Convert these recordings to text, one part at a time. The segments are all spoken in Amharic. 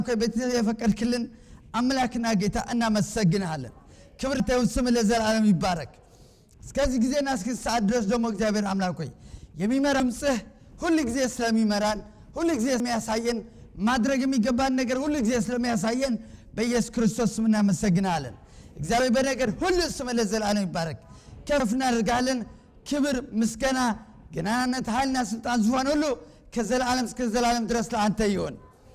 ቤት የፈቀድክልን አምላክና ጌታ እናመሰግንሃለን። ክብር ይሁን ስም ለዘላለም ይባረክ። እስከዚህ ጊዜና እስከ ሰዓት ድረስ ደግሞ እግዚአብሔር አምላክ ሆይ የሚመራ ድምፅህ ሁል ጊዜ ስለሚመራን ሁል ጊዜ ስለሚያሳየን ማድረግ የሚገባን ነገር ሁል ጊዜ ስለሚያሳየን በኢየሱስ ክርስቶስ ስም እናመሰግናለን። እግዚአብሔር በነገር ሁሉ ስም ለዘላለም ይባረክ። ከፍ እናደርጋለን። ክብር፣ ምስጋና፣ ገናናነት፣ ኃይልና ስልጣን፣ ዙፋን ሁሉ ከዘላለም እስከ ዘላለም ድረስ ለአንተ ይሆን።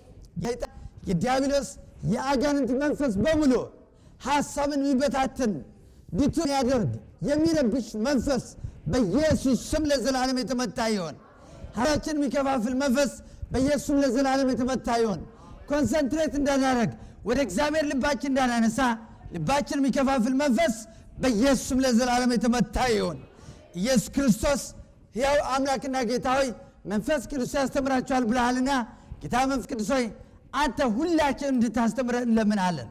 የዲያብሎስ የአጋንንት መንፈስ በሙሉ ሀሳብን የሚበታትን ቢቱን ያደርግ የሚረብሽ መንፈስ በኢየሱስ ስም ለዘላለም የተመታ ይሆን። ሀሳባችን የሚከፋፍል መንፈስ በኢየሱስ ስም ለዘላለም የተመታ ይሆን። ኮንሰንትሬት እንዳናደረግ ወደ እግዚአብሔር ልባችን እንዳናነሳ ልባችን የሚከፋፍል መንፈስ በኢየሱስ ስም ለዘላለም የተመታ ይሆን። ኢየሱስ ክርስቶስ ሕያው አምላክና ጌታ ሆይ መንፈስ ቅዱስ ያስተምራችኋል ብለሃልና ጌታ መንፈስ ቅዱስ ሆይ አንተ ሁላችን እንድታስተምረ እንለምናለን።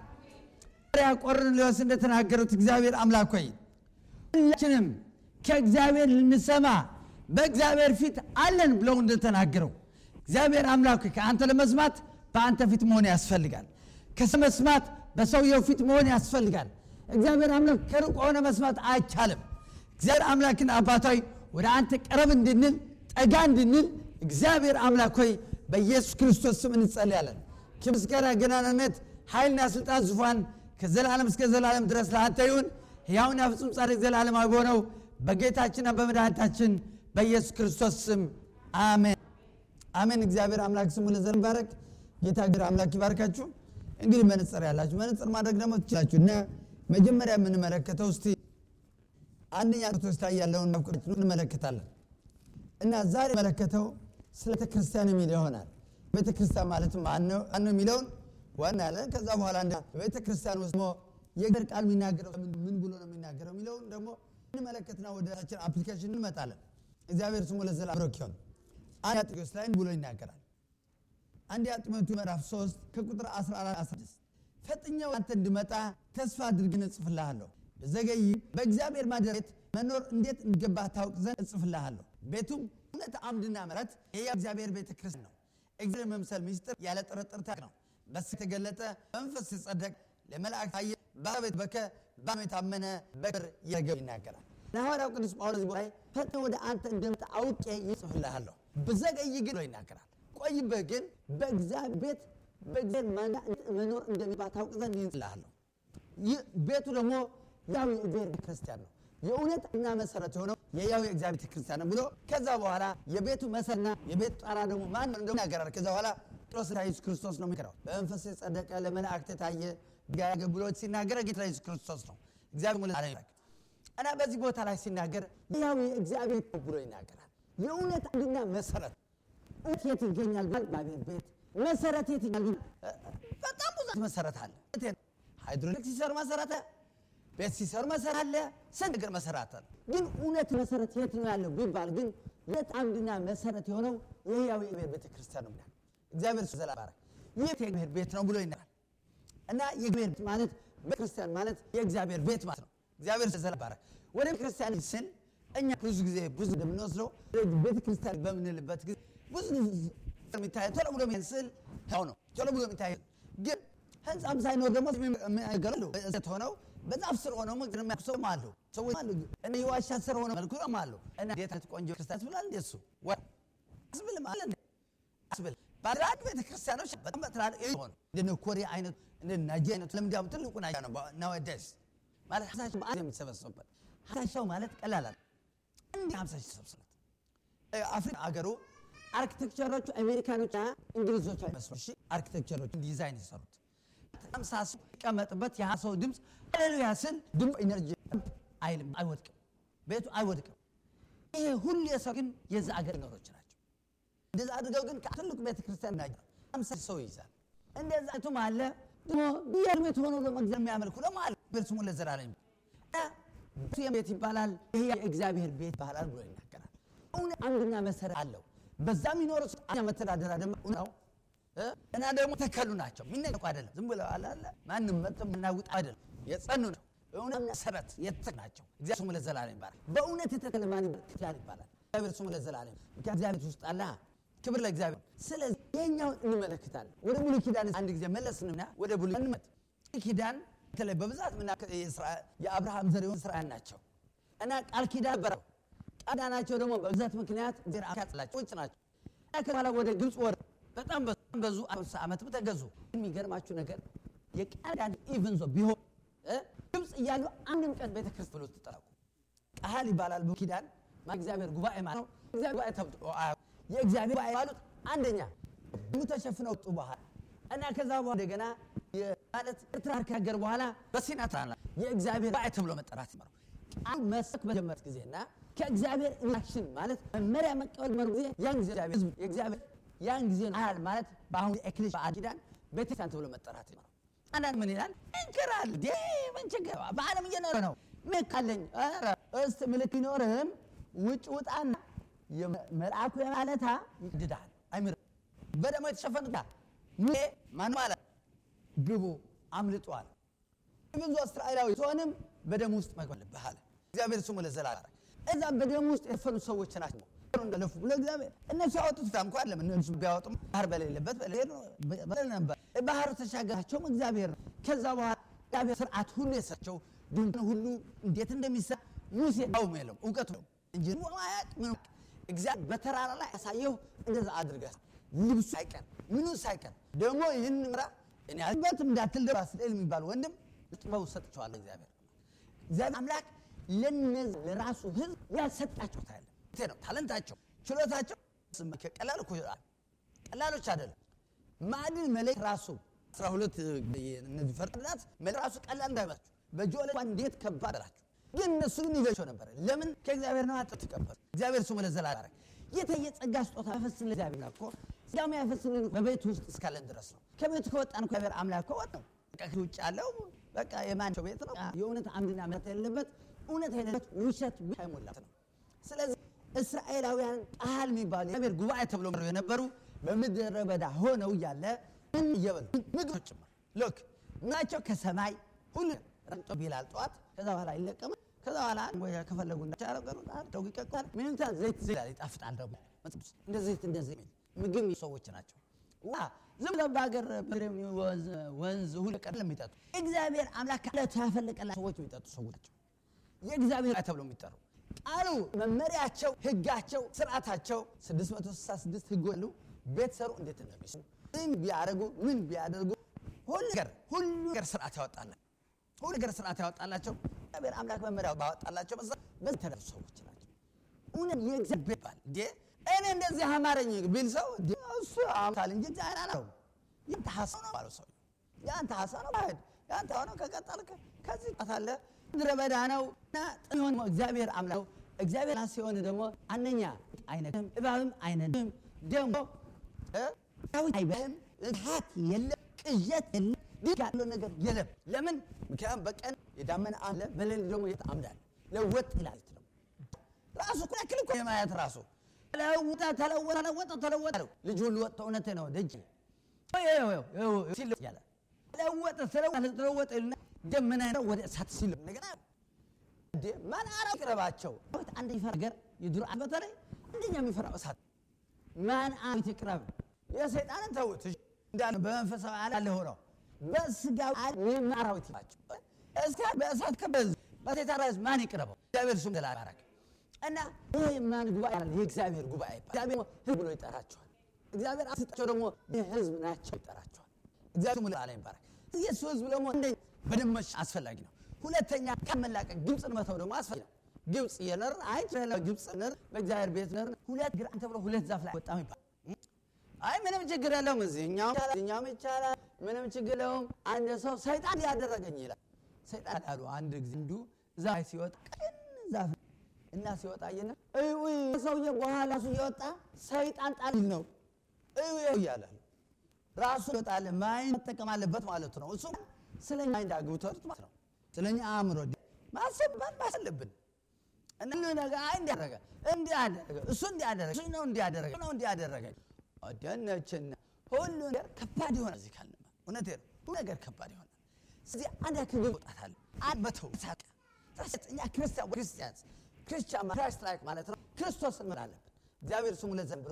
ያ ቆርኔሌዎስ እንደተናገሩት እግዚአብሔር አምላክ ሆይ ሁላችንም ከእግዚአብሔር ልንሰማ በእግዚአብሔር ፊት አለን ብለው እንደተናገረው እግዚአብሔር አምላክ ሆይ ከአንተ ለመስማት በአንተ ፊት መሆን ያስፈልጋል። ከመስማት በሰውየው ፊት መሆን ያስፈልጋል። እግዚአብሔር አምላክ ከሩቅ ሆነ መስማት አይቻልም። እግዚአብሔር አምላክን አባታዊ ወደ አንተ ቀረብ እንድንል ጠጋ እንድንል እግዚአብሔር አምላክ ሆይ በኢየሱስ ክርስቶስ ስም እንጸልያለን። ከምስጋና ገናናነት፣ ኃይልና ስልጣን፣ ዙፋን ከዘላለም እስከ ዘላለም ድረስ ለአንተ ይሁን። ሕያውና ፍጹም ጻድቅ ዘላለማዊ በሆነው በጌታችንና በመድኃኒታችን በኢየሱስ ክርስቶስ ስም አሜን አሜን። እግዚአብሔር አምላክ ስሙ ለዘላለም ይባረክ። ጌታ እግዚአብሔር አምላክ ይባርካችሁ። እንግዲህ መነጽር ያላችሁ መነጽር ማድረግ ደግሞ ትችላችሁ እና መጀመሪያ የምንመለከተው እስቲ አንደኛ ቶስታ ያለውን እንመለከታለን እና ዛሬ መለከተው ስለ ቤተክርስቲያን የሚል ይሆናል። ቤተክርስቲያን ማለት ማነው የሚለውን ዋና ያለን ከዛ በኋላ ቤተክርስቲያን ውስጥ የእግዚአብሔር ቃል የሚናገረው ምን ብሎ ነው የሚናገረው የሚለውን ደግሞ እንመለከትና ወደ ራችን አፕሊኬሽን እንመጣለን። እግዚአብሔር ስሙ ለዘላለም ብሩክ ይሁን። አንደኛ ጢሞቴዎስ ላይ ብሎ ይናገራል። አንደኛ ጢሞቴዎስ ምዕራፍ 3 ከቁጥር 14 16 ፈጥኜው አንተ እንድመጣ ተስፋ አድርገን እጽፍልሃለሁ። በዘገይ በእግዚአብሔር ማደሪያ ቤት መኖር እንዴት እንገባ ታውቅ ዘንድ እጽፍልሃለሁ። ቤቱም እውነት አምድና ምሕረት የሕያው እግዚአብሔር ቤተ ክርስቲያን ነው። እግዚአብሔር መምሰል ምስጢር ያለ ጥርጥር ታውቅ ነው። በስ የተገለጠ በመንፈስ ሲጸደቅ ለመላእክት ታየ። በቤት በከ በአብ የታመነ በክብር የረገው ይናገራል። ለሐዋርያው ቅዱስ ጳውሎስ ላይ ፈጥኜ ወደ አንተ እንደመጣ አውቄ እጽፍልሃለሁ። ብዘገይ ግን ብሎ ይናገራል። ቆይበህ ግን በእግዚአብሔር ቤት በእግዚአብሔር መኖር እንደሚባ ታውቅ ዘንድ ይጽልሃለሁ። ይህ ቤቱ ደግሞ ያው የእግዚአብሔር ቤተ ክርስቲያን ነው። የእውነት እና መሰረት የሆነው የያው የእግዚአብሔር ቤተ ክርስቲያን ነው ብሎ ከዛ በኋላ የቤቱ መሰረትና የቤቱ ጣራ ደግሞ ማን ነው እንደሆነ ያገራል። ከዛ በኋላ ጴጥሮስ ኢየሱስ ክርስቶስ ነው የሚከራው። በመንፈስ የጸደቀ ለመላእክት የታየ ጋር ብሎ ሲናገር ጌታ ኢየሱስ ክርስቶስ ነው። እግዚአብሔር ሙሉ ዓለም ይባርክ እና በዚህ ቦታ ላይ ሲናገር ያው የእግዚአብሔር ብሎ ይናገራል። የእውነት አንድና መሰረት እውነት የት ይገኛል? ባቤል ቤት መሰረት የት ይገኛል? በጣም ብዙ መሰረት አለ። ሃይድሮሊክ ሲሰሩ መሰረተ ቤት ሲሰሩ መሰረት አለ። ስንት ነገር መሰረት አለ። ግን እውነት መሰረት የት ነው ያለው ቢባል ግን የት አንድና መሰረት የሆነው የሕያው የእግዚአብሔር ቤተ ክርስቲያን ነው ይላል። እግዚአብሔር ስለ ባረክ ይህ የእግዚአብሔር ቤት ነው ብሎ ይናል እና የእግዚአብሔር ቤት ማለት ቤተክርስቲያን ማለት የእግዚአብሔር ቤት ማለት ነው። እግዚአብሔር ስለ ባረክ ወደ ቤተክርስቲያን ስን እኛ ብዙ ጊዜ ብዙ እንደምንወስደው ቤተክርስቲያን በምንልበት ጊዜ ብዙ የሚታየ ቶሎ ብሎ ስል ነው ቶሎ ብሎ የሚታየ ግን ህንፃም ሳይኖር ደግሞ የሚያገሉ ሆነው በዛፍ ስር ሆነው ምግር የሚያኩሰው አሉ ሰዎች አሉ እነ የዋሻ ስር ሆነው መልኩ አሉ እና እንዴት አይነት ቆንጆ ክርስቲያን ብላል እንዴ እሱ አስብል ማለት አስብል ባድራግ ቤተ ክርስቲያኖች በጣም በትላልቅ ሆኑ እንደ ኮሪያ አይነት እንደ ናይጄሪያ አይነት ለምዳም ትልቁ ናይጄሪያ ነው ናወደስ ማለት ሀሳሽ በአንድ የሚሰበሰቡበት ሀሳሻው ማለት ቀላል አለ እንዲ ሀምሳ ሺህ ሰብስበት አፍሪካ አገሩ አርኪቴክቸሮቹ አሜሪካኖች እንግሊዞች አይመስሉ እሺ አርኪቴክቸሮች ዲዛይን የሰሩት ሀምሳ ሰው ሲቀመጥበት የሀ ሰው ድምፅ ሃሌሉያ ስል ድምፅ ኢነርጂ አይልም አይወድቅም ቤቱ አይወድቅም ይሄ ሁሉ የሰው ግን የዛ አገር ነገሮች ናቸው እንደዛ አድርገው ግን ትልቁ ቤተክርስቲያን ና ሀምሳ ሰው ይይዛል እንደዛ ቱም አለ ደግሞ ብሔር ቤት ሆኖ ደግሞ እግዚአብሔር የሚያመልኩ ደግሞ አለ ስሙ ለዘላለም ቤት ይባላል ይሄ የእግዚአብሔር ቤት ይባላል ብሎ ይናገራል እውነት አንድና መሰረት አለው በዛ የሚኖሩ ኛ መተዳደሪያ ደግሞ ነው እና ደግሞ ተከሉ ናቸው የሚነቁ አይደለም ዝም ብለው አለ ማንም መጥቶ የምናውጥ አይደለም የጸኑ ነው እውነት መሰረት የተተክ ናቸው እግዚአብሔር ስሙ ለዘላለም ይባላል በእውነት የተተከለ ማን ይባላል እግዚአብሔር ስሙ ለዘላለም ምክንያት እግዚአብሔር ውስጥ አለ ክብር ለእግዚአብሔር ስለዚህ ይሄኛውን እንመለከታለን። ወደ ሙሉ ኪዳን አንድ ጊዜ መለስንና ወደ ሙሉ እንመት ኪዳን በተለይ በብዛት ምና የአብርሃም ዘር የሆኑ እስራኤል ናቸው እና ቃል ኪዳን በረው ቃል ኪዳናቸው ደግሞ በብዛት ምክንያት እግዚአብሔር ያጽላቸው ውጭ ናቸው። ከኋላ ወደ ግብፅ ወር በጣም በዙ ዓመትም ተገዙ። የሚገርማችሁ ነገር የቃል ኪዳን ኢቭን ዞ ቢሆን ግብፅ እያሉ አንድም ቀን ቤተክርስቲያን ብሎ ተጠራቁ ቃል ይባላል ኪዳን እግዚአብሔር ጉባኤ ማለት ነው። እግዚአብሔር ጉባኤ ተብሎ የእግዚአብሔር ጉባኤ ባሉት አንደኛ ደሙ ተሸፍነው ወጡ በኋላ እና ከዛ በኋላ እንደገና ማለት ኤርትራ ካገር በኋላ በሲና ተራራ የእግዚአብሔር ጉባኤ ተብሎ መጠራት ይመረው ቃል መስክ በጀመረ ጊዜና ከእግዚአብሔር ኢንአክሽን ማለት መመሪያ መቀበል መር ጊዜ ያን ጊዜ ህዝብ የእግዚአብሔር ያን ጊዜ አል ማለት በአሁኑ ኤክሊሽ በአዲስ ኪዳን ቤተክርስቲያን ተብሎ መጠራት ይመረው። አንዳንድ ምን ይላል እንክራል ዴ ምን ችግር በዓለም እየኖረ ነው ምን ካለኝ እስቲ ምልክ ቢኖርህም ውጭ ውጣና መልአኩ የማለታ ይድዳል አይምር በደሞ የተሸፈኑታ ሙሴ ማን ማለት ግቡ አምልጧል። ብዙ እስራኤላዊ ሲሆንም በደም ውስጥ መግባት አለብህ አለ እግዚአብሔር ስሙ ለዘላለም። እዛ በደም ውስጥ የፈኑ ሰዎች ናቸው እንደለፉ ብሎ እግዚአብሔር እነሱ ያወጡት ታም እንኳን ለምን እነሱ ቢያወጡም ባህር በሌለበት በሌለ ነበር። ባህር ተሻገራቸውም እግዚአብሔር ነው። ከዛ በኋላ እግዚአብሔር ስርዓት ሁሉ የሰቸው ድንኳን ሁሉ እንዴት እንደሚሰራ ሙሴ ያውም የለም እውቀቱ ነው እንጂ ማያቅ ምን እግዚአብሔር በተራራ ላይ ያሳየው እንደዛ አድርገህ ልብሱ ሳይቀር ምኑ ሳይቀር ደግሞ ይህን ምራ እኔ አልበትም እንዳትል ደግሞ አስሌል የሚባል ወንድም ጥበቡ ሰጥቼዋለሁ። እግዚአብሔር እግዚአብሔር አምላክ ለነዚህ ለራሱ ህዝብ ያልሰጣቸው ታያለ ነው ታለንታቸው፣ ችሎታቸው ቀላል እኮ ቀላሎች አይደለም። ማዕድን መለየት ራሱ አስራ ሁለት እነዚህ ፈርዳት መለየት ራሱ ቀላል እንዳይመስላችሁ በጆለ እንዴት ከባድ አላችሁ። ግን እነሱ ግን ይገቸው ነበር። ለምን ከእግዚአብሔር ነው አጥቶ ተቀበሉ። እግዚአብሔር ስሙ ለዘላለም የተየ ጸጋ ስጦታ ያፈስልን እግዚአብሔር እኮ ጸጋው ያፈስልን በቤት ውስጥ እስካለን ድረስ ነው። ከቤቱ ከወጣን እኮ እግዚአብሔር አምላክ እኮ ወጣ ነው። በቃ ውጭ ያለው በቃ የማንቸው ቤት ነው። የእውነት አምድና እምነት የሌለበት እውነት የሌለበት ውሸት አይሞላት ነው። ስለዚህ እስራኤላውያን ቃል የሚባሉ የእግዚአብሔር ጉባኤ ተብሎ የነበሩ በምድረ በዳ ሆነው እያለ ምን እየበሉ ምግብ ጭምር ሎክ ምናቸው ከሰማይ ሁሉ ረግጦ ቢላል ጠዋት ከዛ በኋላ ይለቀማል። ከዛ በኋላ ከፈለጉ እንዳቻረገሩ አድርገው ይቀቀላል። ምንታ ዘይት ዘይት ይጣፍጣል። ደግሞ እንደ ዘይት እንደዚህ የሚል ምግብ ሰዎች ናቸው። ዋ ዝም ብለው በሀገር ወንዝ ሁሉ ቀን የሚጠጡ እግዚአብሔር አምላክ ከዕለቱ ያፈለቀላቸው ሰዎች የሚጠጡ ሰዎች ናቸው። የእግዚአብሔር ተብሎ የሚጠሩ ቃሉ መመሪያቸው፣ ህጋቸው፣ ስርዓታቸው 666 ህግ አሉ። ቤት ሰሩ እንዴት እንደሚሰሩ ምን ቢያደርጉ ምን ቢያደርጉ ሁሉ ነገር ሁሉ ነገር ስርዓት ያወጣላቸው ሁሉ ነገር ስርዓት ያወጣላቸው እግዚአብሔር አምላክ መመሪያው ባወጣላቸው በዛ በዚህ ተደረሱ ሰዎች ናቸው። እውነት የእግዚአብሔር ባል እንዴ እኔ እንደዚህ አማረኝ ቢል ሰው እሱ አምታል እንጂ እግዚአብሔር አላለው። ያንተ ሀሳብ ነው ባለው ሰው ያንተ ሀሳብ ነው ባሄድ ያንተ ሆነው ከቀጠልክ ከዚህ ጣታለ ምድረ በዳ ነው እና ጥሆን እግዚአብሔር አምላክ ነው። እግዚአብሔር ሲሆን ደግሞ አንደኛ አይነትም እባብም አይነትም ደግሞ ዳዊት አይበህም ሀት የለም ቅዠት የለም ድግ ያለው ነገር የለም። ለምን? ምክንያቱም በቀን የዳመና አለ በሌሊት ደግሞ የታምዳል ለወጥ ይላል ነው ራሱ እኮ ያክል እኮ የማየት ራሱ ተለወጠ ተለወጠ ተለወጠ ተለወጠ ልጅ ሁሉ ወጥቶ እውነት ነው ደጅ ሲል ያለ ተለወጠ ተለወጠ ተለወጠ ይልና ደመና ነው ወደ እሳት ሲል እንደገና ማን አራ ይቅረባቸው አንድ ይፈራ ነገር የድሮ በተለይ አንደኛ የሚፈራው እሳት ማን አቤት ይቅረብ የሰይጣንን ተውት እንዳለ በመንፈሳዊ ዓለም ሆነው በስጋዊ ዓለም አራዊት ናቸው። እስከ በእሳት ከበዝ በሴታራዝ ማን ይቅረበው? እግዚአብሔር ስሙ ተላባረክ እና ይህ ማን ጉባኤ አለ? የእግዚአብሔር ጉባኤ እግዚአብሔር ህዝብ ብሎ ይጠራቸዋል። እግዚአብሔር አስጣቸው ደግሞ የህዝብ ናቸው ይጠራቸዋል። እግዚአብሔር ስሙ ለዓለም ይባረክ። የሱ ህዝብ ደግሞ እንደ በደመሽ አስፈላጊ ነው። ሁለተኛ ከመላቀቅ ግብፅን መተው ደግሞ አስፈላጊ ነው። ግብፅ የነርን አይ ግብፅ ነር በእግዚአብሔር ቤት ነር ሁለት ግራን ተብሎ ሁለት ዛፍ ላይ ወጣም ይባል አይ ምንም ችግር የለውም፣ እዚህኛው እዚህኛውም ይቻላል፣ ምንም ችግር የለውም። አንድ ሰው ሰይጣን ያደረገኝ ይላል። ሰይጣን አሉ አንድ ጊዜ እንዱ ዛፍ ሲወጣ ቀን ዛፍ እና ሲወጣ አየና ሰውዬ በኋላ ሱ እየወጣ ሰይጣን ጣል ነው እያለ ራሱ ይወጣል። ማይን መጠቀም አለበት ማለት ነው። እሱ ስለኛ እንዳግብቶት ማለት ነው። ስለኛ አእምሮ ማሰብ ማለብን እና ነገር አይ እንዲያደረገ እንዲያደረገ እሱ እንዲያደረገ እሱ ነው እንዲያደረገ ነው እንዲያደረገ ደነችና ሁሉ ነገር ከባድ ይሆናል። እዚህ ካልንማ እውነቴ ነው። ሁሉ ነገር ከባድ ይሆናል። ስለዚህ አንድ ያክል መውጣት አለ አንድ በተው ሳቀ እኛ ክርስቲያን ክርስቲያን ክርስቲያን ክራይስት ላይክ ማለት ነው። ክርስቶስን መሆን አለብን። እግዚአብሔር ስሙ ለዘንብሮ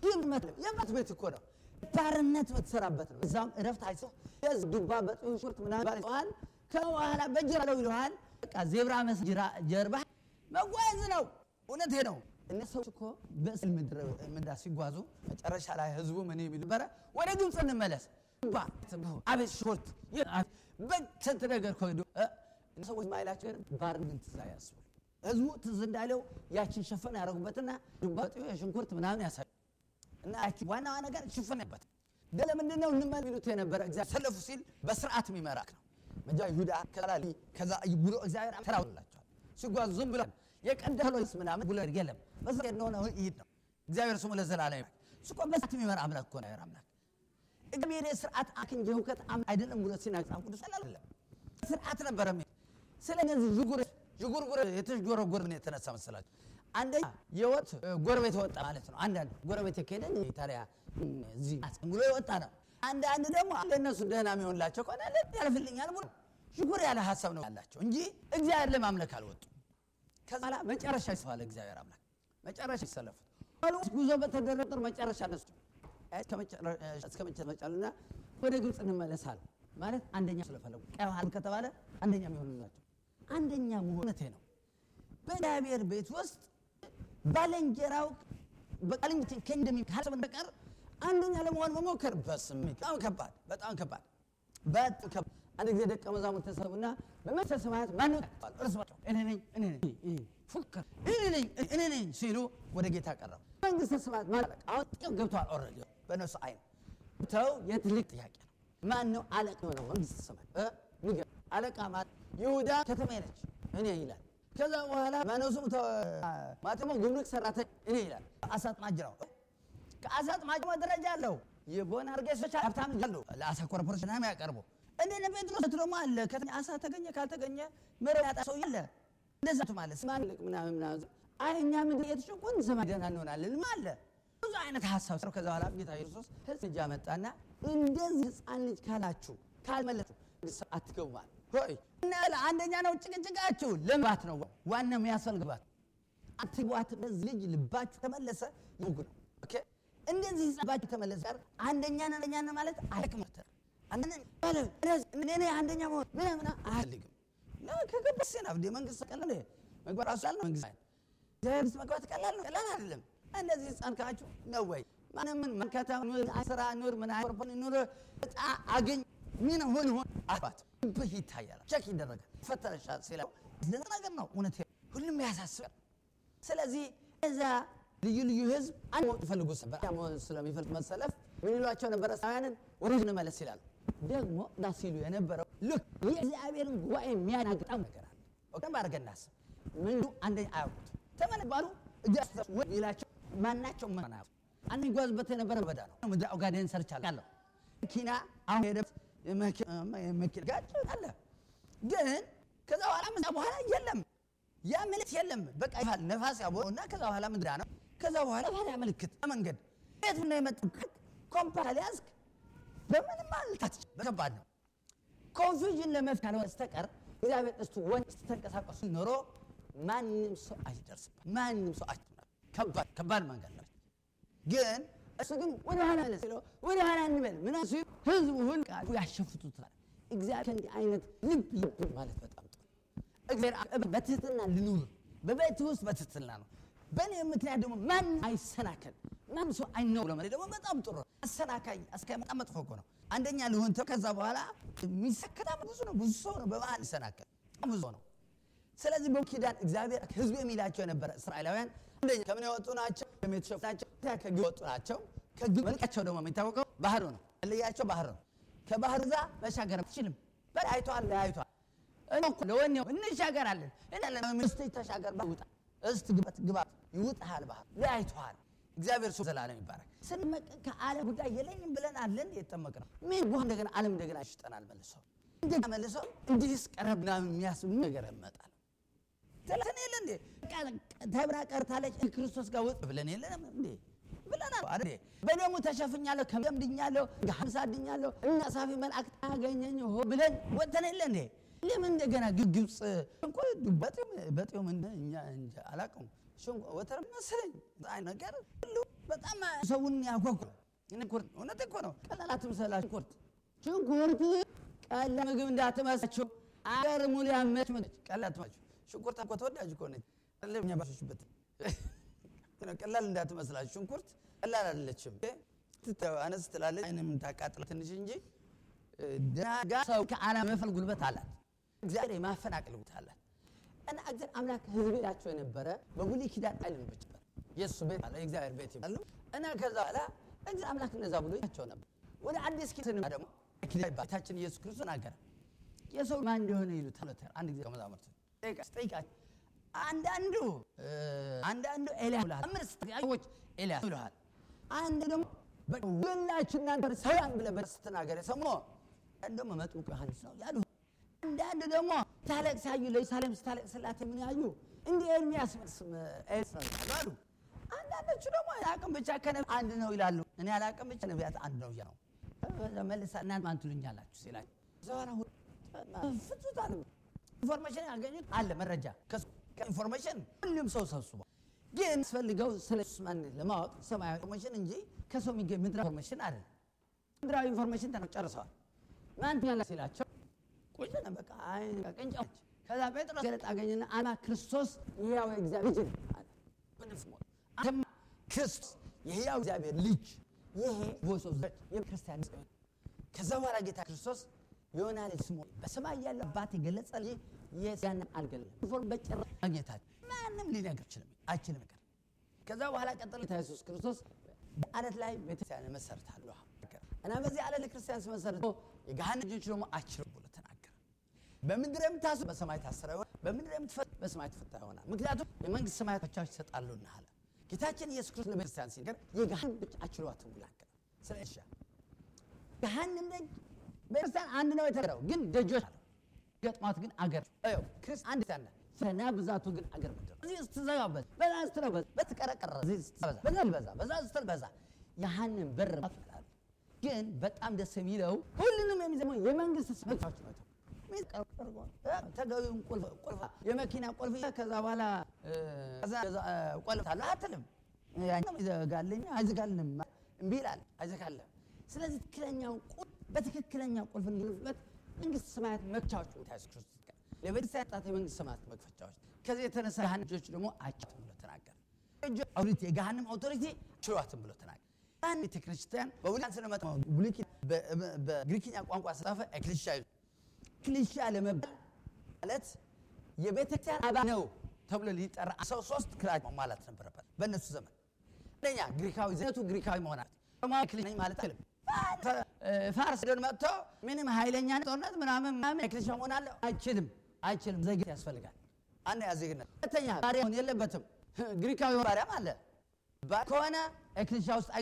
የባት ቤት እኮ ነው ባርነት በተሰራበት ነው። እዛም እረፍት አይሶ የዝ ዱባ በጥሩ ሽርት ምናምን ይለዋል። ከኋላ በጅራ ለው ይለዋል። በቃ ዜብራ መስ ጀርባ መጓዝ ነው። እውነቴ ነው። እነ ሰዎች እኮ በእስል ምድረ ምዳ ሲጓዙ መጨረሻ ላይ ህዝቡ ምን የሚል ነበረ? ወደ ግብፅ እንመለስ ባ አቤት ሽርት በስንት ነገር ከሄዱ ሰዎች ማይላቸው ባርነት ትዝ ያስቡ ህዝቡ ትዝ እንዳለው ያችን ሸፈን ያደረጉበትና ዱባ ሽንኩርት ምናምን ያሳዩ እና ያችን ዋናዋ ነገር ሽፈን ያበት ለምንድን ነው እንመል ሚሉት የነበረ እግዚአብሔር ሰለፉ ሲል በስርዓት የሚመራክ ነው። መጃ ይሁዳ ከዛ ከዛ ብሎ እግዚአብሔር ተራውላቸዋል ሲጓዙ ዝም ብሎ የቀደሎስ ምናምን ብሎ የለም በዛ እንደሆነ ይሄድ ነው። እግዚአብሔር ስሙ ለዘላለም ይባል። እሱ እኮ በስርዓት የሚመራ አምላክ እኮ ነው። አምላክ እግዚአብሔር የስርዓት አክ እንጂ ሁከት አይደለም ብሎ ሲናገር መጽሐፍ ቅዱስ አይደለም ስርዓት ነበረ። ስለዚህ ዥጉር ዥጉርጉር የተዥጎረጎር ምን የተነሳ መሰላችሁ? አንደኛ የወጥ ጎረቤት ወጣ ማለት ነው። አንዳንድ ጎረቤት የከሄደ ታዲያ እዚህ ብሎ የወጣ ነው። አንዳንድ ደግሞ ለእነሱ ደህና የሚሆንላቸው ከሆነ ያልፍልኛል ብሎ ዥጉር ያለ ሀሳብ ነው ያላቸው እንጂ እግዚአብሔር ለማምለክ አልወጡም። ከዛ በኋላ መጨረሻ ይሰዋል እግዚአብሔር አምላክ መጨረሻ ይሰለፉት ጉዞ በተደረገ ቁጥር መጨረሻ ነሱ እስከ መጨረሻና ወደ ግብፅ እንመለሳል ማለት አንደኛ ስለፈለጉ ቀይ ባህር ከተባለ አንደኛ የሚሆኑላቸው አንደኛ መሆነቴ ነው። በእግዚአብሔር ቤት ውስጥ ባልንጀራው በቃልኝት ከእንደሚ ካሰበን በቀር አንደኛ ለመሆን መሞከር በስም በጣም ከባድ በጣም ከባድ በጣም ከባድ። አንድ ጊዜ ደቀ መዛሙርት ተሰቡና በመንግሥተ ሰማያት ማን ይወጣል? እርስ በርሳቸው እኔ ነኝ እኔ ነኝ ፉከር እኔ ነኝ እኔ ነኝ ሲሉ ወደ ጌታ ቀረቡ። መንግሥተ ሰማያት ማን አለቃ? አሁን ጥቂት ገብተዋል። ኦልሬዲ በእነሱ አይን ተው የትልቅ ጥያቄ ነው። ማን ነው አለቃ የሆነው መንግሥተ ሰማያት? ንገር። አለቃ ማለት ይሁዳ ከተማ ነች እኔ ይላል። ከዛ በኋላ ማነሱም ማተሞ ጉምሩክ ሰራተኛ እኔ ይላል። አሳ አጥማጅ ነው። ከአሳ አጥማጅ ደረጃ አለው። የቦን አርጌሶች ሀብታም አሉ። ለአሳ ኮርፖሬሽን ነው የሚያቀርቡ እንደነ ጴጥሮስ ደግሞ አለ። አሳ ተገኘ ካልተገኘ መረብ ያጣ ሰው የለ እንደዛ ማለት ማን ልቅ ምናምን ምናምን አይ እኛ ምንድን የተሸቆን ሰማይ ደህና እንሆናለን አለ። ብዙ አይነት ሀሳብ ሰው ከዛ በኋላ ጌታ ኢየሱስ ህዝብ ልጅ አመጣና እንደዚህ ህፃን ልጅ ካላችሁ ካልመለችሁ አትገቡ ማለት ሆይ እና አንደኛ ነው ጭቅጭቃችሁ ለባት ነው ዋናው የሚያስፈልግባት አትግባት። በዚህ ልጅ ልባችሁ ተመለሰ ይጉ ነው ኦኬ። እንደዚህ ልባችሁ ተመለሰ ጋር አንደኛ ነው አንደኛ ነው ማለት አይከመተ እኔ አንደኛ መሆን ምን ምን አያልግም ከገባስ ና እንደ መንግስት ቀላል መግባት አሳል ነው መንግስት መንግስት መግባት ቀላል ነው ቀላል አይደለም። እንደዚህ ህፃን ካችሁ ነው ወይ ማንም ምን መንከታ ስራ ኑር ምን አይቆርበን ኑር እጣ አገኝ ምን ሆን ሆን አባት ብህ ይታያል። ቸክ ይደረጋል። ፈተረሻ ሲለው ነገር ነው እውነት ሁሉም ያሳስባል። ስለዚህ እዛ ልዩ ልዩ ህዝብ አንድ ሞት ይፈልጉ ነበር። ስለሚፈልግ መሰለፍ ምን ይሏቸው ነበረ? ሳውያንን ወደ እንመለስ ይላሉ። ደግሞ እና ሲሉ የነበረው ልክ የእግዚአብሔርን ጉባኤ የሚያናግጣው ነገር አለ። በደንብ አድርገን እናስብ። ምንዱ አንደኛ አያውቁት ተመለባሉ ይላቸው ማናቸው መና አንድ ይጓዝበት የነበረ በዳ ነው። ምድረ ኦጋዴን ሰርቻለሁ መኪና አሁን ሄደ መኪና ጋጭ አለ። ግን ከዛ በኋላ ምዛ በኋላ የለም ያ ምልክት የለም። በቃ ይፋል ነፋስ ያቦ እና ከዛ በኋላ ምድራ ነው። ከዛ በኋላ ባዳ ምልክት መንገድ ቤት ነው የመጣው ኮምፓስ ያዝክ በምንም አልታት ከባድ ነው። ኮንፊውዥን ለመፍታት ካልሆነ በስተቀር እግዚአብሔር እስቱ ወንድ ስትንቀሳቀሱ ኖሮ ማንም ሰው አይደርስበት ማንም ሰው አይ ከባድ ከባድ መንገድ ነው። ግን እሱ ግን ወደ ኋላ መለስ ሲለው ወደ ኋላ እንበል ምን ሲሉ ህዝቡ ሁሉ ያሸፍቱታል። እግዚአብሔር እንዲህ አይነት ልብ ልብ ማለት በጣም ጥሩ። እግዚአብሔር በትህትና ልኑር፣ በቤት ውስጥ በትህትና ነው። በእኔ ምክንያት ደግሞ ማን አይሰናከል፣ ማን ሰው አይነው ብሎ ማለት ደግሞ በጣም ጥሩ ነው። አሰናካኝ እስከመጣ መጥፎ እኮ ነው። አንደኛ ልሆን ተው፣ ከዛ በኋላ የሚሰከታ ብዙ ነው። ብዙ ሰው ነው በመሀል ይሰናከል፣ በጣም ብዙ ነው። ስለዚህ በኪዳን እግዚአብሔር ህዝብ የሚላቸው የነበረ እስራኤላውያን አንደኛ ከምን የወጡ ናቸው? የተሸፉ ናቸው። ከግብፅ የወጡ ናቸው። ከግብፅ መልቃቸው ደግሞ የሚታወቀው ባህሩ ነው። ልያቸው ባህር ነው። ከባህር ዛ መሻገር አትችልም። በላይ አይቷል፣ ለያይቷል። ለወኔው እንሻገራለን እስቲ ተሻገር ውጣ እስቲ ግባት ግባት ይውጥሃል ባህር ለያይቷል። እግዚአብሔር ሱ ዘላለም ይባረክ። ስንመቀ ከዓለም ጉዳይ የለኝም ብለን አለን የተጠመቅ ነው። ምን በኋላ እንደገና ዓለም እንደገና ይሽጠናል መልሶ እንደገና መልሶ እንዲህስ ቀረብና የሚያስብ ነገር ይመጣል። ተለሰን የለ እንዴ ተብራ ቀርታለች ክርስቶስ ጋር ውጥ ብለን የለንም እንዴ ብለናል አይደል? በደሙ ተሸፍኛለሁ ከደም ድኛለሁ ሀምሳ ድኛለሁ እና ሳፊ መላእክት አገኘኝ ሆ ብለን ወጥተን የለ እንዴ? ለምን እንደገና ግብፅ እንኳ በጤም እንደ እኛ እንጃ አላውቅም ወተር መሰለኝ ነገር ሁሉ በጣም ሰውን ያጓጓ ሽንኩርት እውነት እኮ ነው። ቀላል አትምሰላችሁ። ሽንኩርት ሽንኩርት ቀላል ምግብ እንዳትመስላችሁ። አገር ሙሉ ያመች መች ቀላል አትመስላችሁ። ሽንኩርት እኮ ተወዳጅ እኮ ነች። እኛ ባሾችበት ቀላል እንዳትመስላችሁ። ሽንኩርት ቀላል አይደለችም። አነስ ትላለች፣ አይንም ታቃጥላ ትንሽ እንጂ ደናጋ ሰው ከዓለም መፈል ጉልበት አላት። እግዚአብሔር የማፈናቀል ጉልበት አላት። እና እግዚአብሔር አምላክ ሕዝብ ላቸው የነበረ በብሉይ ኪዳን አይልም ብቻ የእሱ ቤት አለ የእግዚአብሔር ቤት ይባላሉ። እና ከዛ በኋላ እግዚአብሔር አምላክ እነዛ ብሎ ያቸው ነበር። ወደ አዲስ ኪዳን ደግሞ ጌታችን ኢየሱስ ክርስቶስ ናገረ የሰው ማን እንደሆነ ይሉታል። አንድ ጊዜ ከመዛሙርቱ ጠይቃቸው አንዳንዱ አንዳንዱ ኤልያስ ይልሃል፣ አምስት ሰዎች ኤልያስ ይልሃል። አንድ ደግሞ ወላችሁ እናንተ ሰላም ብለህ በደስታ ስትናገር የሰሙ ደግሞ መጥምቁ ዮሐንስ ነው ያሉ። አንዳንድ ደግሞ ታለቅስ ያዩ ለኢየሩሳሌም ስታለቅስላት ምን ያዩ እንደ ኤርሚያስ ኤልያስ ነው አሉ። አንዳንዶቹ ደግሞ አላቅም ብቻ ከነቢያት አንድ ነው ይላሉ። እኔ አላቅም ብቻ ነቢያት አንድ ነው እያሉ መልሳ እናንተ ማን ትሉኛላችሁ ሲላቸው ዘዋራ ፍቱታል ኢንፎርሜሽን ያገኙት አለ መረጃ ከኢንፎርሜሽን ሁሉም ሰው ሰብስቧል። ግን ስፈልገው ስለ ኢየሱስ ማንነት ለማወቅ ሰማያዊ ኢንፎርሜሽን እንጂ ከሰው የሚገኝ ምድራዊ ኢንፎርሜሽን አይደለም። ምድራዊ ኢንፎርሜሽን ተነው ጨርሰዋል። ማን ትኛላ ሲላቸው ቁጭ ነው በቃ አይን ቀንጫዎች። ከዛ ጴጥሮስ ገለጥ አገኘና አና ክርስቶስ የሕያው እግዚአብሔር ልጅ አለ። አንተማ ክርስቶስ የሕያው እግዚአብሔር ልጅ ይሄ ቮይስ ኦፍ የክርስቲያን ከዛ በኋላ ጌታ ክርስቶስ የሆነ ልጅ ስሙ በሰማይ ያለ አባት የገለጸልኝ የስጋንም አልገለም ኢንፎርም በጭራሽ ማግኘታቸው ማንም ሊነግር አይችልም አይችልም ነገር ከዛ በኋላ ቀጥሎ ጌታ ኢየሱስ ክርስቶስ በአለት ላይ ቤተክርስቲያን መሰርታለሁ እና በዚህ አለት ለክርስቲያን ሲመሰርቶ የገሃነም ልጆች ደግሞ አይችሉም ብሎ ተናገረ። በምድር የምታስሩ በሰማይ ታስረ ይሆናል፣ በምድር የምትፈቱ በሰማይ ተፈታ ይሆናል። ምክንያቱም የመንግስት ሰማያት ብቻዎች ይሰጣሉና አለ ጌታችን ኢየሱስ ክርስቶስ ለቤተክርስቲያን ሲነገር የገሃነም ብቻ አይችሏትም ብሎ አገረ። ስለ እሺ ገሃነም ደጅ ቤተክርስቲያን አንድ ነው የተገረው ግን ደጆች አሉ ገጥማት ግን አገር አዮ ክርስቲያን አንድ ታና ፈና ብዛቱ ግን አገር ምድር እዚህ ስትዘጋበት በዛ ስትረበት በትቀረቀረ እዚህ ስትበዛ በዛ በዛ በዛ ስትበዛ ያህንን በር ይላሉ። ግን በጣም ደስ የሚለው ሁሉንም የሚዘመው የመንግስት መግፋች ነው። ተገቢውን ቁልፍ ቁልፍ የመኪና ቁልፍ ከዛ በኋላ ቆልፍ አለ አትልም። ያኛው ይዘጋልኝ አይዘጋልንም እምቢ ይላል አይዘጋልም። ስለዚህ ትክክለኛውን ቁልፍ በትክክለኛው ቁልፍ እንድንፍበት መንግስት ሰማያት መክቻዎች ኢየሱስ ክርስቶስ ጋር ለቤተክርስቲያን ጣት የመንግስት ሰማያት መክፈቻዎች። ከዚህ የተነሳ ገሃነም ልጆች ደግሞ አይችሉም ብሎ ተናገረ። አውሪቲ የገሃነም አውቶሪቲ ችሏትም ብሎ ተናገረ። አንድ ቤተክርስቲያን በብሉይ ስንመጣ ብሉይ በግሪክኛ ቋንቋ ስጻፈ ኤክሊሲያ ኤክሊሲያ ለመባል ማለት የቤተክርስቲያን አባል ነው ተብሎ ሊጠራ ሰው ሶስት ክራይ ማለት ነበረበት በእነሱ ዘመን። አንደኛ ግሪካዊ ዘነቱ ግሪካዊ መሆናት ኤክሊሲያ ማለት አይደለም። ፋርስ ደን መጥቶ ምንም ኃይለኛ ጦርነት ምናምን ምናምን ኤክሊሲያ መሆን አለ አይችልም፣ አይችልም። ዜግነት ያስፈልጋል። አንደኛ ዜግነት፣ ሁለተኛ ባሪያ መሆን የለበትም። ግሪካዊ ባሪያም አለ ከሆነ ኤክሊሲያ ውስጥ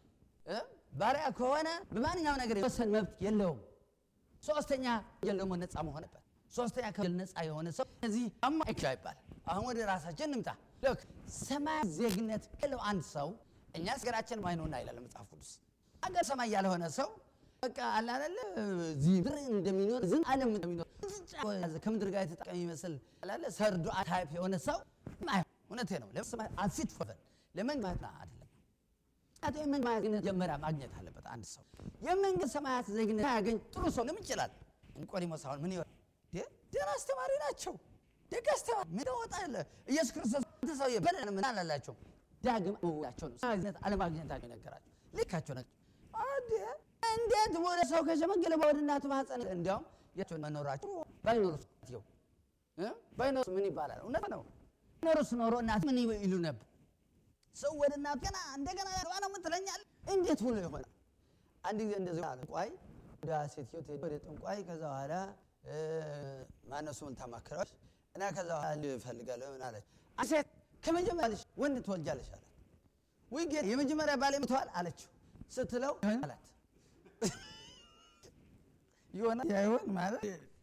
ባሪያ ከሆነ በማንኛውም ነገር የወሰን መብት የለውም። ሶስተኛ ወንጀል ደግሞ ነፃ መሆን ነበር። ሶስተኛ ከወንጀል ነፃ የሆነ ሰው እዚህ አማ ኤክሊሲያ ይባላል። አሁን ወደ ራሳችን እንምጣ። ልክ ሰማያዊ ዜግነት ያለው አንድ ሰው እኛ ሀገራችን ማይኖና ይላል መጽሐፍ ቅዱስ አገር ሰማይ ያልሆነ ሰው በቃ አለ አይደለ እዚህ ብር እንደሚኖር ዝም ዓለም እንደሚኖር ከምድር ጋር የተጠቀመ ይመስል አለ ሰርዶ ታይፕ የሆነ ሰው እውነቴ ነው። ለሰማይ አንፊት ፎፈን ለመንግስት አይደለም አቶ የመንግስት ዜግነት መጀመሪያ ማግኘት አለበት አንድ ሰው የመንግስት ሰማያት ዜግነት ያገኝ ጥሩ ሰው ለምን ይችላል? ኒቆዲሞስ አሁን ምን ይሆን ደህና አስተማሪ ናቸው። ደግ አስተማሪ ምን ወጣለ ኢየሱስ ክርስቶስ ሰው በለን ምን አላላቸው ዳግም መውላቸው ነው ዜግነት አለማግኘታቸው ነገራቸው ልካቸው ናቸው። እንዴት ወደ ሰው ከሸመገለ ወደ እናቱ ማህፀን እንዲያውም ያቸው መኖራቸው ባይኖሩስ ይው ባይኖሩስ ምን ይባላል? እውነት ነው። ባይኖሩስ ኖሮ እናት ምን ይሉ ነበር? ሰው ወደ እናቱ ገና እንደገና ያገባ ነው ምትለኛል? እንዴት ብሎ ይሆናል? አንድ ጊዜ እንደዚህ አለ። ጠንቋይ ወደ ሴትዮ ትሄድ ወደ ጠንቋይ። ከዛ በኋላ ማነው ስሙን ታማክረዋለች እና ከዛ በኋላ እፈልጋለሁ ምን አለች። ሴት ከመጀመሪያ ወንድ ትወልጃለሽ አላት። ወይ ጌታ የመጀመሪያ ባሌ ሞተዋል አለችው ስትለው አላት ይሆናል ያይሆን ማለት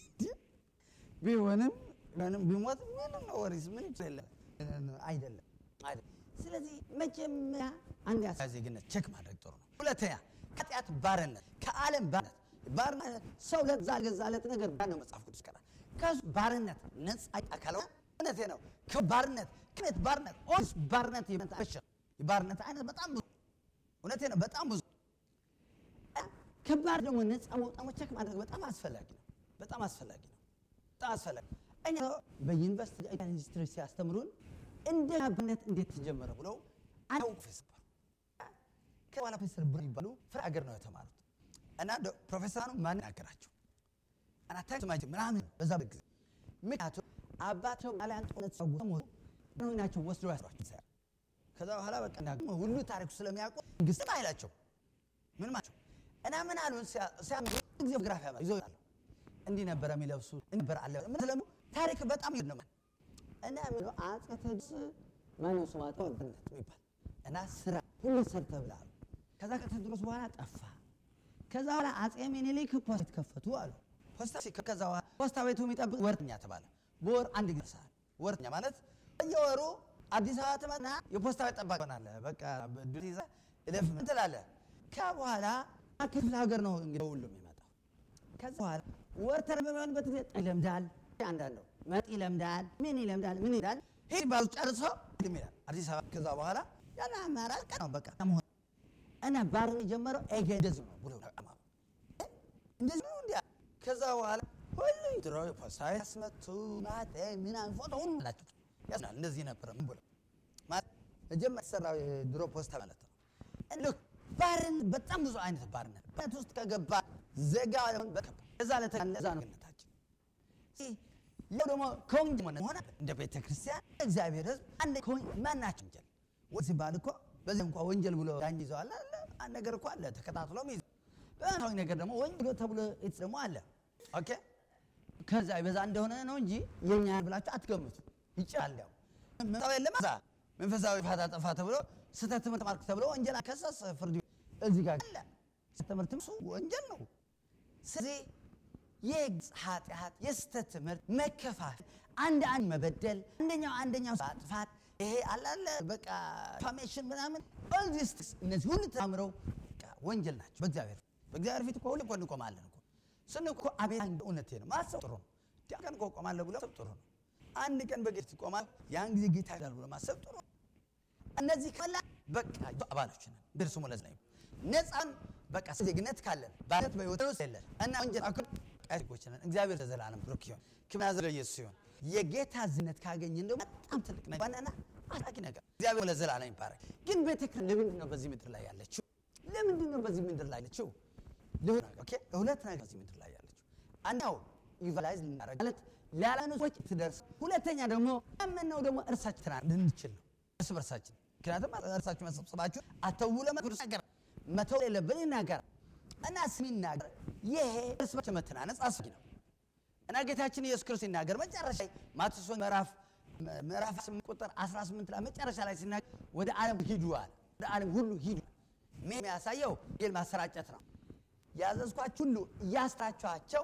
ቢሆንም ምንም ቢሞት ምንም ወሪስ ምን ይችላል አይደለም አይደለም። ስለዚህ መጀመሪያ አንድ ያሳ ዜግነት ቼክ ማድረግ ጥሩ ነው። ሁለተኛ ከኃጢአት ባርነት ከዓለም ባርነት ባርነት ሰው ለዛ ገዛለት ነገር ነው መጽሐፍ ቅዱስ ቀራል ከሱ ባርነት ነፃ ካልሆነ እውነቴ ነው ከባርነት ከቤት ባርነት ኦስ ባርነት የባርነት አይነት በጣም እውነቴ ነው። በጣም ብዙ ከባድ ደግሞ ነፃ መውጣት መቸክ ማድረግ በጣም አስፈላጊ ነው። በጣም አስፈላጊ ነው። በጣም አስፈላጊ እኛ በዩኒቨርሲቲ ሂስትሪ ሲያስተምሩን እንደ አብነት እንዴት ተጀመረ ብለው አንድ ፕሮፌሰር ከኋላ ፕሮፌሰር ብር ይባሉ ፍራ ሀገር ነው የተማሩት እና ፕሮፌሰሩ ማን ናገራቸው አናታ ምናምን በዛ ጊዜ ምክንያቱም አባቸው ጣሊያን ጦርነት ሰው ናቸው ወስዶ ያስሯቸው ከዛ በኋላ በቃ ሁሉ ታሪኩ ስለሚያውቁ መንግስትም አይላቸው ምን ማቸው እና ምን አሉ ሲያምሩ ጊዜ ግራፍ ያመ ይዘው ይላሉ እንዲህ ነበረ የሚለብሱ ነበር አለ ምን ስለሙ ታሪክ በጣም ይደነማ እና ምን አጼ ቴዎድሮስ ማነው ስሙ አጤ ወልደነት የሚባል እና ስራ ሁሉ ሰርተ ብላሉ ከዛ ከቴዎድሮስ በኋላ ጠፋ ከዛ በኋላ አጼ ሚኒሊክ ፖስታ ከፈቱ አሉ ፖስታ ከዛ በኋላ ፖስታ ቤቱ የሚጠብቅ ወርተኛ ተባለ በወር አንድ ጊዜ ሰዓት ወርተኛ ማለት በየወሩ አዲስ አበባ ትመጣና የፖስታ ቤት ጠባቂ ሆናለህ። በቃ ዱር ይዘህ እለፍ ምን ትላለህ። ከዛ በኋላ ክፍለ ሀገር ነው እንግዲህ ሁሉም የሚመጣው። ከዛ በኋላ ወርተር በሚሆንበት ጊዜ ይለምዳል፣ አንዳንድ ነው መጥ ይለምዳል፣ ምን ይለምዳል፣ ምን ይላል። ሂድ ባሉ ጨርሶ ይልም ይላል አዲስ አበባ። ከዛ በኋላ ያለ አማራጭ ቀን ነው በቃ መሆን እና ባርን የጀመረው ኤገ እንደዚህ ነው ብሎ እንደዚህ ነው እንዲያ ከዛ በኋላ ሁሉ ድሮ ፖስታ ያስመቱ ማተ ምናምን ፎቶ ሁሉ አላቸው ያስናል እንደዚህ ነበረ ምን ብሎ ማለት መጀመሪያ የተሰራው የድሮ ፖስታ ማለት ነው። ልክ ባርን በጣም ብዙ አይነት ባርነት በት ውስጥ ከገባ ዘጋ እዛ ለተዛ ነው ግነታችን ያው ደግሞ ከወንጀል ሆነ እንደ ቤተ ክርስቲያን እግዚአብሔር ሕዝብ አንድ ማናቸው ወንጀል ወይ ሲባል እኮ በዚህ እንኳ ወንጀል ብሎ ዳኝ ይዘዋል አለ አንድ ነገር እኮ አለ ተከታትሎም ይዘ በመንፈሳዊ ነገር ደግሞ ወንጀል ተብሎ ት ደግሞ አለ ኦኬ ከዛ ይበዛ እንደሆነ ነው እንጂ የኛ ብላችሁ አትገምቱ። ይችላል ያው መንፈሳዊ የለም እዛ መንፈሳዊ ፋታ ጠፋ ተብሎ ስህተት ትምህርት ማርክ ተብሎ ወንጀል ከሰስ ፍርድ እዚህ ጋር አለ ትምህርት እሱ ወንጀል ነው። ስለዚህ የግልጽ ኃጢአት፣ የስህተት ትምህርት፣ መከፋፈል፣ አንድ አንድ መበደል፣ አንደኛው አንደኛው ማጥፋት ይሄ አላለ በቃ ፋሜሽን ምናምን ኦልዲስ እነዚህ ሁሉ ተምረው ወንጀል ናቸው። በእግዚአብሔር በእግዚአብሔር ፊት እኮ ሁሉ እኮ እንቆማለን እኮ ስን እኮ አቤት እውነቴ ነው ማሰብ ጥሩ ነው። ቀን እኮ እቆማለሁ ብሎ ማሰብ ጥሩ ነው። አንድ ቀን በጌት ይቆማል። ያን ጊዜ ጌታ ይላል ብሎ ማሰብ ጥሩ ነው። እነዚህ ከላ በቃ አባሎች ነን ድርሱ ሙለዝ ላይ ነፃን በቃ ዜግነት ካለን ባለት በህይወት ውስጥ የለን እና ወንጀል አኩ ቃሪቆች ነን። እግዚአብሔር ለዘላለም ብሩክ ይሁን። ክብር ያዘለ ኢየሱስ ይሁን። የጌታ ዝነት ካገኘን ደግሞ በጣም ትልቅ ነገር ዋናና አስታኪ ነገር እግዚአብሔር ለዘላለም ይባረክ። ግን ቤተክርስቲያን ለምንድን ነው በዚህ ምድር ላይ ያለችው? ለምንድን ነው በዚህ ምድር ላይ ያለችው? ኦኬ ሁለት ነገር በዚህ ምድር ላይ ያለችው አንደኛው ኢቫላይዝ ልናደርግ ማለት ላላኑ ሰዎች ትደርስ፣ ሁለተኛ ደግሞ ያመነው ደግሞ እርሳችን ትና ልንችል ነው እርስ በርሳችን። ምክንያቱም እርሳችሁ መሰብሰባችሁ አተው ለመቅዱስ ነገር መተው የለብን ይናገር እና ስሚናገር ይሄ እርስ በርስ መተናነጽ አስፈላጊ ነው እና ጌታችን ኢየሱስ ክርስቶስ ሲናገር መጨረሻ ማቴዎስ ምዕራፍ ምዕራፍ 8 ቁጥር 18 ላይ መጨረሻ ላይ ሲናገር ወደ ዓለም ሂዱ አለ። ወደ ዓለም ሁሉ ሂዱ የሚያሳየው ወንጌል ማሰራጨት ነው። ያዘዝኳችሁ ሁሉ እያስታችኋቸው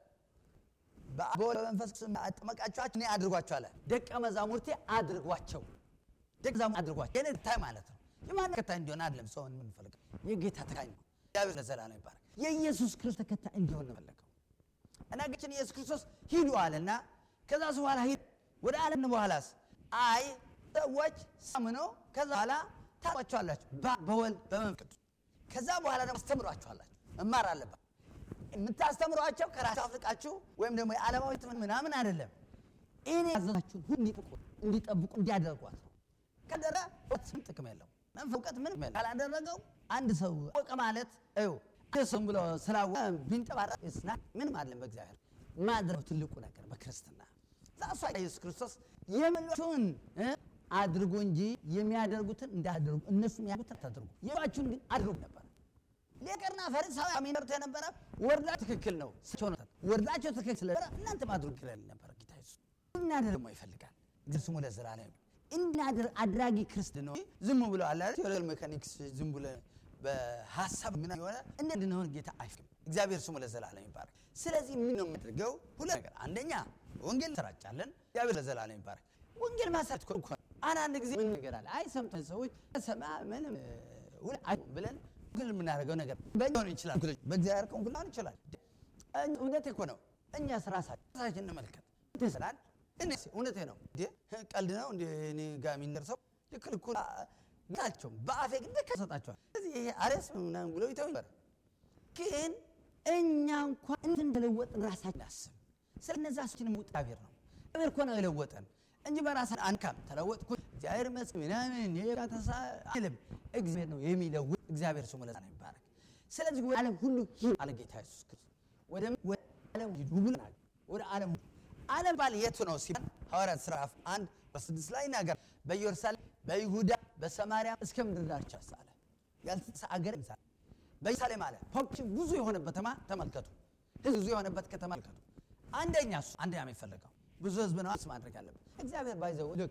በወልድ በመንፈስ ቅዱስ አጠመቃችኋቸው እኔ አድርጓቸው አለ። ደቀ መዛሙርቴ አድርጓቸው፣ ደቀ መዛሙርቴ አድርጓቸው። የኔ ተከታይ ማለት ነው። የማን ተከታይ እንዲሆን አይደለም ሰውን የምንፈልገው የጌታ ተከታይ ነው። እግዚአብሔር ለዘላለም ይባረክ። የኢየሱስ ክርስቶስ ተከታይ እንዲሆን ነው የፈለገው እና ጌታችን ኢየሱስ ክርስቶስ ሂዱ አለና ከዛ በኋላ ሂድ ወደ ዓለም በኋላስ አይ ሰዎች ሰምኖ ከዛ በኋላ ታቋቸዋላችሁ በወልድ በመንፈስ ቅዱስ ከዛ በኋላ ደግሞ አስተምሯቸዋላችሁ መማር አለባት። የምታስተምሯቸው ከራሳችሁ አፍልቃችሁ ወይም ደግሞ የዓለማዊ ትምህርት ምናምን አይደለም። እኔ ያዘዛችሁን ሁሉ እንዲጠብቁ እንዲጠብቁ እንዲያደርጓት ነው። ከደረ ምን ጥቅም የለው መንፈስ እውቀት ምንም የለው። ካላደረገው አንድ ሰው ወቀ ማለት ው ስም ብሎ ስላወቀ ቢንጠባረቅ ስና ምንም አይደለም። በእግዚአብሔር ማድረግ ትልቁ ነገር በክርስትና ዛሷ ኢየሱስ ክርስቶስ የመሏችሁን አድርጉ እንጂ የሚያደርጉትን እንዳደርጉ እነሱ የሚያደርጉትን አታድርጉ፣ የሏችሁን ግን አድርጉ ነበር። ሊቀርና ፈሪሳዊ የሚመሩት የነበረ ወርዳቸው ትክክል ነው ወርዳቸው ትክክል ስለነበረ እናንተም አድርጉ ይላል ነበረ ጌታ ኢየሱስ። እናደር ደግሞ ይፈልጋል ግን ስሙ ለዘላለም እናደር አድራጊ ክርስት ነው። ዝም ብሎ አለ ቴዎሪካል ሜካኒክስ ዝም ብሎ በሀሳብ ምን የሆነ እንድንሆን ጌታ አይፍቅም። እግዚአብሔር ስሙ ለዘላለም ይባረክ። ስለዚህ ምን ነው የምናደርገው? ሁለት ነገር፣ አንደኛ ወንጌል እንሰራጫለን። እግዚአብሔር ለዘላለም ይባረክ። ወንጌል ማሰራት እኮ አንዳንድ ጊዜ ምን ነገር አለ አይ ሰምተን ሰዎች ሰማ ምንም ብለን ግን የምናደርገው ነገር በሆን ይችላል። በእግዚአብሔር ቀን ሊሆን ይችላል። እውነቴ እኮ ነው። እኛስ ራሳችን እንመልከት ስላል እውነቴ ነው። ቀልድ ነው እንደ እኔ ጋር የሚደርሰው ልክ ልኩ ናቸው። በአፌ ግን ደካ ሰጣቸዋል። ስለዚህ ይሄ አሬስ ነው ምናምን ብሎ ይተው ነበር። ግን እኛ እንኳን እንትን እንደለወጥን ራሳችን አስብ። ስለ እነዛ ሰዎችን እግዚአብሔር ነው እግዚአብሔር እኮ ነው የለወጠን እንጂ በራሳችን አንካም። ተለወጥኩ እግዚአብሔር ይመስገን ምናምን ተሳ አይልም። እግዚአብሔር ነው የሚለውጥ። እግዚአብሔር ስሙ ለዘላለም ይባረክ። ስለዚህ ወደ ዓለም ሁሉ ሂዱ አለ ጌታ ኢየሱስ ክርስቶስ። ወደ ወደ ዓለም ሂዱ ብሎናል። ወደ ዓለም ዓለም ባል የቱ ነው ሲባል ሐዋርያት ሥራ አንድ በስድስት ላይ ይናገራል። በኢየሩሳሌም፣ በይሁዳ፣ በሰማርያ እስከ ምድር ዳርቻ አለ። ያልተሳ አገር ይምሳል በኢየሩሳሌም አለ። ፖፑሌሽን ብዙ የሆነበት ከተማ ተመልከቱ። ህዝብ ብዙ የሆነበት ከተማ ተመልከቱ። አንደኛ እሱ አንደኛ የሚፈለገው ብዙ ህዝብ ነው ማድረግ አለበት። እግዚአብሔር ባይዘው ልክ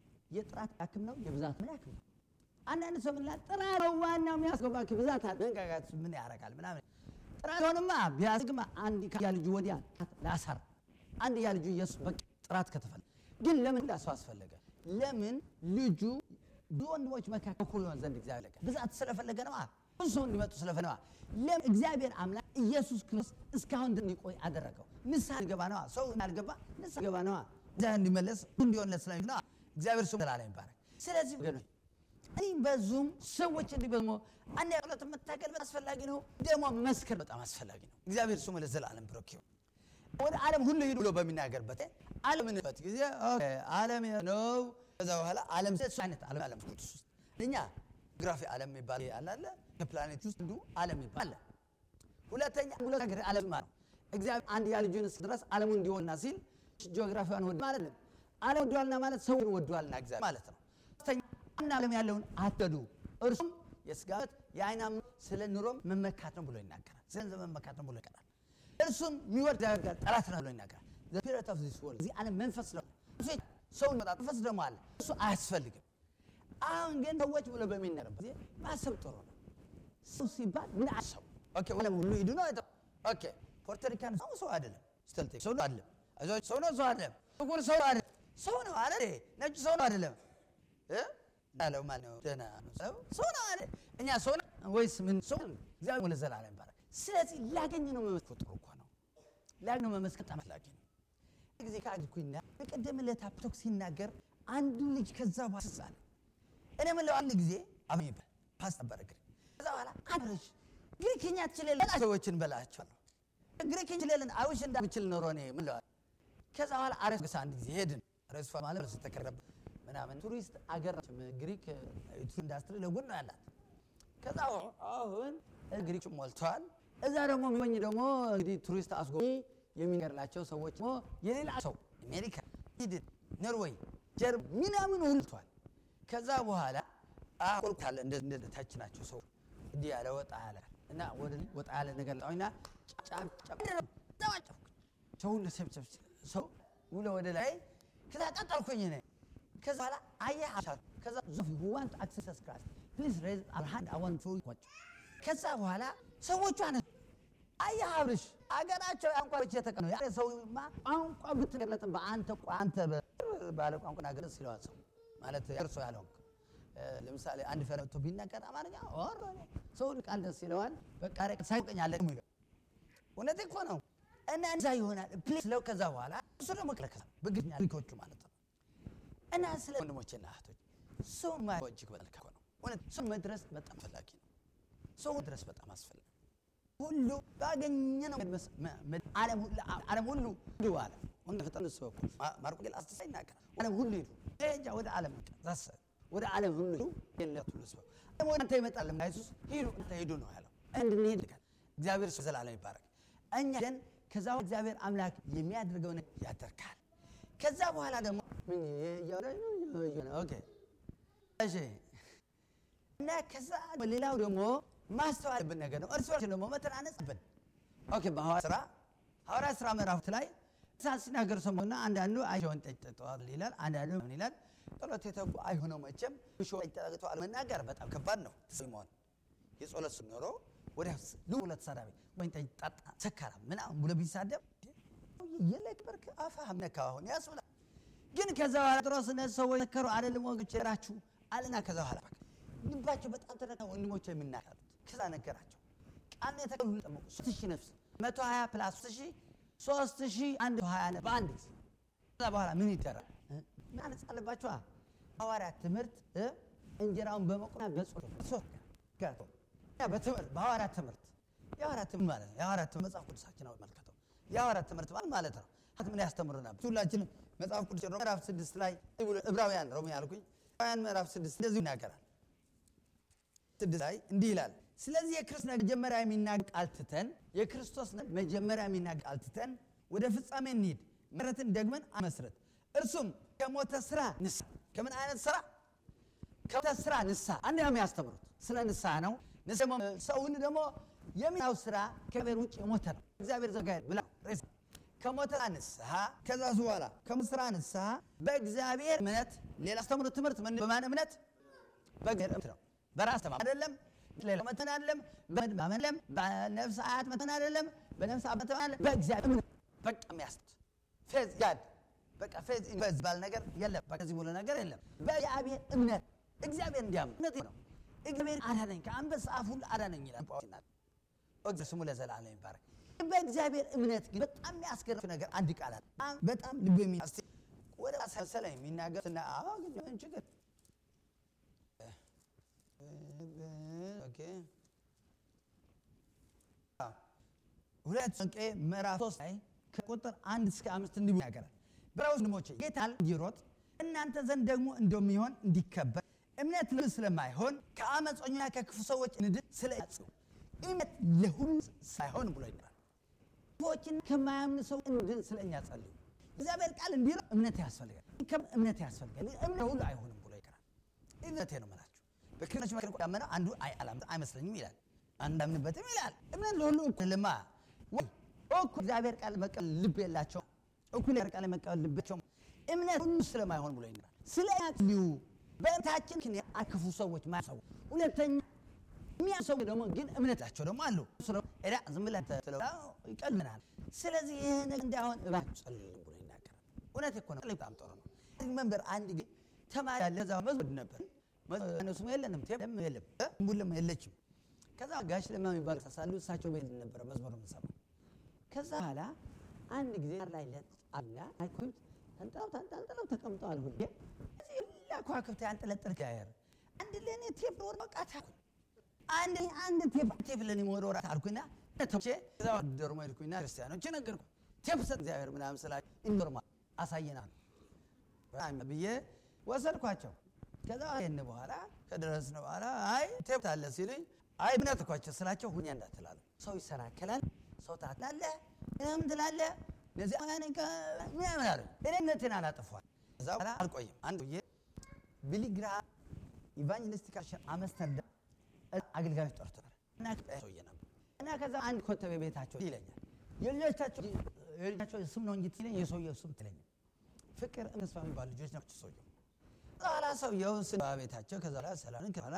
የጥራት ያክም ነው የብዛት ምን ያክም ነው። አንዳንድ ሰው ምን ይላል? ጥራት ነው ዋናው የሚያስገባ ብዛት አለ መንጋጋት ምን ያደርጋል ምናምን። ጥራት ሆንማ ቢያስግማ አንድ ያ ልጁ ወዲያ ላሳር አንድ ያ ልጁ ኢየሱስ በቃ ጥራት ከተፈለ ግን ለምን ላሰው አስፈለገ? ለምን ልጁ ብዙ ወንድሞች መካከል እኩል ይሆን ዘንድ እግዚአብሔር ለቀ ብዛት ስለፈለገ ነው። ብዙ ሰው እንዲመጡ ስለፈለገ ነው። ለምን እግዚአብሔር አምላክ ኢየሱስ ክርስቶስ እስካሁን እንዲቆይ አደረገው? ንስሐ እንዲገባ ነዋ። ሰው አልገባ ንስሐ እንዲገባ ነዋ። እግዚአብሔር እንዲመለስ እንዲሆንለት ስለሚል ነዋ። እግዚአብሔር ስሙ ዘላለም ይባረክ። ስለዚህ ወገኖች እኔ በዙም ሰዎች እንዲበዙ አንድ ያለት መታገል በጣም አስፈላጊ ነው። ደግሞ መስከር በጣም አስፈላጊ ነው። እግዚአብሔር ስሙ ለዘላለም ብሩክ ይሁን። ወደ ዓለም ሁሉ ሂዱ ብሎ በሚናገርበት ዓለምንበት ጊዜ ዓለም ነው። ከዛ በኋላ ዓለም አይነት ዓለም ዓለም ቅዱስ ውስጥ እኛ ጂኦግራፊ ዓለም የሚባል አለ አለ ከፕላኔት ውስጥ እንዱ ዓለም ይባል አለ። ሁለተኛ ሁለት ነገር ዓለም ማለት ነው። እግዚአብሔር አንድ ያ ልጁን እስኪ ድረስ ዓለሙን እንዲወድና ሲል ጂኦግራፊዋን ወድ ማለት ነው። ዓለም ወዷልና ማለት ሰውን ወዷልና እግዚአብሔር ማለት ነው። ሶስተኛ አንድ ዓለም ያለውን አትዱ፣ እርሱም የስጋት የአይናም ስለ ኑሮም መመካት ነው ብሎ ይናገራል። ስለ ገንዘብ መመካት ነው ብሎ ይናገራል። እርሱን የሚወድ ጋር ጠላት ነው ብሎ ይናገራል። ፒሪት ኦፍ ዚስ ወርልድ እዚህ ዓለም መንፈስ ነው። ሰውን መጣ መንፈስ ደግሞ አለ። እሱ አያስፈልግም። አሁን ግን ሰዎች ብሎ በሚናገርበት ጊዜ ማሰብ ጥሩ ነው። ሰው ሲባል ምን አሰቡ? ኦኬ ዓለም ሁሉ ሂዱ ነው። ኦኬ ፖርቶሪካን ሰው ሰው አይደለም። ስተልቴ ሰው ነው አይደለም። አዞች ሰው ነው ሰው አይደለም። ጥቁር ሰው አይደለም። ሰው ነው አይደል? ነጭ ሰው ነው አይደለም? እ ያለው ማለት ነው ደህና ነው ሰው ሰው ነው አይደል? እኛ ሰው ነው ወይስ ምን ሰው? እግዚአብሔር ለዘላለም ይባረክ። ስለዚህ ላገኝ ነው መመስከር ጥሩ እኮ ነው። ላገኝ ነው መመስከር በጣም አስፈላጊ ነው። ጊዜ ካግኩኝና በቀደም ዕለት ቶክ ሲናገር አንዱ ልጅ ከዛ በኋላ ስሳለ እኔ ምለው አንድ ጊዜ አብኝ ፓስታ በረግር ከዛ በኋላ አብረሽ ግሪክኛ ትችላለህ ሰዎችን በላቸዋለሁ ግሪክኛ ትችላለህ አውሽ እንዳምችል ኖሮ እኔ ምለው ከዛ በኋላ አረስ ገሳ አንድ ጊዜ ሄድን ረስፋ ማለት ረስ ተከረበ ምናምን ቱሪስት አገር ግሪክ ኢንዱስትሪ ለጎን ነው ያላት ከዛ አሁን ግሪክ ሞልተዋል እዛ ደግሞ የሚሆኝ ደግሞ እንግዲህ ቱሪስት አስጎብኚ የሚገርላቸው ሰዎች ደግሞ የሌላ ሰው አሜሪካ፣ ስዊድን፣ ኖርዌይ፣ ጀርመን ምናምን ሁልቷል። ከዛ በኋላ አቆልቁታለ እንደ ታች ናቸው ሰው እንዲህ ያለ ወጣ ያለ እና ወደ ወጣ ያለ ነገር ጣውና ሰውን ሰብሰብ ሰው ውለ ወደ ላይ ከዛ ቀጠልኩኝ ነ ከዛ በኋላ አየ ከዛ ዞፊ ዋንት አክሰስ ክራስ ፕሊዝ ሬዝ አር ሃንድ አይ ዋንት ቱ ኮች ከዛ በኋላ ሰዎቹ አነ አየህ አብርሽ አገራቸው ቋንቋ ብቻ የተቀነ ያ ሰውማ ቋንቋ ብትገለጥ በአንተ አንተ ባለ ቋንቋ ናገር ሲለዋል ሰው ማለት እርሶ ያለው ለምሳሌ አንድ ፈረ መጥቶ ቢናገር አማርኛ ኦር ሰው ቃል ደስ ይለዋል። በቃ ረቅ ሳይቀኝ አለ ነው እውነት እኮ ነው። እና እዛ ይሆናል ፕሌስ ለው ከዛ በኋላ እሱ ደግሞ ከለከለ በግኛ ልኮቹ ማለት ነው። እና ስለ ወንድሞቼና እህቶች ሰው ማየው እጅግ በጣም ነው። እውነት ሰው መድረስ በጣም ፈላጊ ነው። ሰው መድረስ በጣም አስፈላጊ ሁሉ ባገኘነው ዓለም ሁሉ ሂዱ አለ። ወንደ ፍጥረት እሱ በኩል ማርቆስ ወንጌል አስተሳ ይናገራል። ዓለም ሁሉ ሂዱ ጃ ወደ ዓለም ዛሰ ወደ ዓለም ሁሉ ሂዱ የለት ሁሉ ስበው ወደ አንተ ይመጣል ኢየሱስ ሂዱ አንተ ሂዱ ነው ያለው። እንድንሄድ እግዚአብሔር ስም ዘላለም ይባረክ። እኛ ግን ከዛ እግዚአብሔር አምላክ የሚያደርገው ነገር ያደርጋል። ከዛ በኋላ ደግሞ ኦኬ እሺ እና ከዛ ሌላው ደግሞ ማስተዋል ያለብን ነገር ነው። እርስ በርስ ደግሞ መተናነጽብን። ኦኬ በሐዋርያት ሥራ ሐዋርያት ሥራ ምዕራፍ ላይ እሳት ሲናገር ሰሞኑን አንዳንዱ አይሆን ጠጅ ጠጥተዋል ይላል፣ አንዳንዱ ምን ይላል? ጸሎት የተጉ አይሆነው መቼም ብሾ ጠጅ ጠጥተዋል መናገር በጣም ከባድ ነው። መሆን የጸሎት ኖሮ ወዲያ ልውለት ተሳዳቢ ወይ ጠጅ ጠጣ ሰካራ ምናምን ብሎ ቢሳደብ የለቅ በርክ አፋህ ነካ አሁን ያስብላል። ግን ከዛ በኋላ ጴጥሮስ እነዚህ ሰዎች ሰከሩ አይደለም ወገኖች ራችሁ አለና ከዛ በኋላ ልባቸው በጣም ተነካ። ወንድሞች የሚናገሩት ከዛ ነገራቸው ቃል የተቀበሉ ጠመቁ። ሶስት ሺህ ነፍስ መቶ ሀያ ፕላስ ሶስት ሺህ ሶስት ሺህ አንድ ሀያ ነፍስ በአንድ ጊዜ። ከዛ በኋላ ምን ይደረግ ማለት አለባቸዋ ሐዋርያት ትምህርት እንጀራውን በመቁና በጾም በትምህርት በሐዋርያት ትምህርት የሐዋርያት ትምህርት ማለት ነው። የሐዋርያት ትምህርት መጽሐፍ ቅዱሳችን አመልከተው የሐዋርያት ትምህርት ማለት ማለት ነው። ምን ያስተምሩናል? ሁላችንም መጽሐፍ ቅዱስ ምዕራፍ ስድስት ላይ ዕብራውያን ሮሜ ያልኩኝ ዕብራውያን ምዕራፍ ስድስት እንደዚሁ ይናገራል። ስድስት ላይ እንዲህ ይላል ስለዚህ የክርስቶስ መጀመሪያ የሚናገር ቃል ትተን የክርስቶስ መጀመሪያ የሚናገር ቃል ትተን ወደ ፍጻሜ እንሂድ፣ ምሕረትን ደግመን አመስረት። እርሱም ከሞተ ስራ ንስሐ። ከምን አይነት ስራ? ከሞተ ስራ ንስሐ። አንድ ነው የሚያስተምሩት ስለ ንስሐ ነው። ሰውን ደግሞ የሚናው ስራ ከእግዚአብሔር ውጭ የሞተ ነው። እግዚአብሔር ዘጋ ብላ ከሞተ ስራ ንስሐ። ከዛ በኋላ ከሞተ ስራ ንስሐ በእግዚአብሔር እምነት። ሌላ አስተምሩት ትምህርት በማን እምነት? በእግዚአብሔር እምነት ነው። በራስ ተማ አይደለም ሌላ መተን አይደለም በመለም በነፍስ አያት መተን አይደለም በነፍስ አያት መተን አይደለም በእግዚአብሔር እምነት በቃ የሚያስት ፌዝ ጋድ በቃ ፌዝ ኢንቨዝ ባል ነገር የለም። በቃ እዚህ ሙሉ ነገር የለም። በእግዚአብሔር እምነት እግዚአብሔር እንዲያምን እምነት ነው። እግዚአብሔር አዳነኝ ከአንበሳ አፍ ሁሉ አዳነኝ ይላል ጳውሎስ። እግዚአብሔር ስሙ ለዘላለም ይባረክ። በእግዚአብሔር እምነት ግን በጣም የሚያስገርም ነገር አንድ ቃል አለ። በጣም ልብ የሚያስ ወደ ሰለሰለ የሚናገር እና አዎ ግን ችግር ሁለት ተሰሎንቄ ምዕራፍ ሶስት ላይ ከቁጥር አንድ እስከ አምስት እንዲህ ይናገራል። ብራውስ ወንድሞቼ ጌታ እንዲሮጥ እናንተ ዘንድ ደግሞ እንደሚሆን እንዲከበር እምነት ልብ ስለማይሆን ከአመፀኞና ከክፉ ሰዎች እንድን ስለ ያጽኑ እምነት ለሁሉ ሳይሆን ብሎ ይናል። ክፉዎችን ከማያምኑ ሰው እንድን ስለ እኛ ጸልዩ። እግዚአብሔር ቃል እንዲህ እምነት ያስፈልጋል፣ እምነት ያስፈልጋል። እምነት ሁሉ አይሆንም ብሎ ይቀራል። እምነቴ ነው የምላችሁ በክርስቲያኖች መካከል ያመነ አንዱ አይመስለኝም ይላል፣ አንዳምንበትም ይላል። እምነት ለሁሉ እኩል ልማ ወይ እኩል እግዚአብሔር ቃል መቀበል ልብ የላቸውም፣ እኩል ቃል መቀበል ልባቸው እምነት ሁሉ ስለማይሆን ብሎ ይናል። ስለ ያጽልዩ በእምነታችን ምክንያት ክፉ ሰዎች ማሰቡ ሁለተኛ የሚያሰቡ ደግሞ ግን እምነታቸው ደግሞ አሉ ዳ ዝም ብለህ ይቀልናል። ስለዚህ ይህ ነገር እንዳይሆን እባክህ ጸልዩ ብሎ ይናገራል። እውነት እኮ ነው። በጣም ጥሩ ነው። መንበር አንድ ጊዜ ተማሪ ያለ እዛ መዝሙር ነበር እነሱም የለንም ቴም የለም ቡልም የለችም። ከዛ ጋሽ ለማ የሚባል ሳሉ እሳቸው ቤት ነበረ መዝሙር የምንሰማው። ከዛ በኋላ አንድ ጊዜ ላይ ለአላ አይኮንት ተንጠለው ተንጠልጥለው ተቀምጠዋል። ሁሌ እዚህ ሁላ ከዋክብት ያንጠለጥል ጋር አንድ ለእኔ ቴፕ ወር መቃት አልኩኝ። አንድ አንድ ቴፕ ቴፕ ለእኔ ወደ ወራት አልኩኝና ተቼ እዛ ደርሞ ሄድኩኝና ክርስቲያኖች ነገርኩ ቴፕ ሰጥ እግዚአብሔር ምናምን ስላቸው ኢንዶርማ አሳየናል ብዬ ወሰድኳቸው። ከዛ ይህን በኋላ ከደረስን በኋላ አይ ቴፕ አለ ሲሉኝ አይ እምነት እኳቸው ስላቸው ሁኛ እንዳትላሉ ሰው ይሰናከላል፣ ሰው ታትላለ ምንም ትላለ እነዚህ ምናምን አሉ። እኔ እምነቴን አላጠፏል። ከዛ በኋላ አልቆይም አንድ ዬ ቢሊግራም ኢቫንጀሊስቲክ አምስተርዳም አገልጋዮች ጠርቶናል እና ሰውዬ ነበር እና ከዛ አንድ ኮተቤ ቤታቸው ይለኛል የልጆቻቸው የልጆቻቸው ስም ነው እንጂ ትለኝ የሰውየው ስም ትለኛል ፍቅር ተስፋ የሚባሉ ልጆች ናቸው ሰውየው በኋላ ሰውየውን ስ ቤታቸው ከዛ በኋላ ሰላምን ከኋላ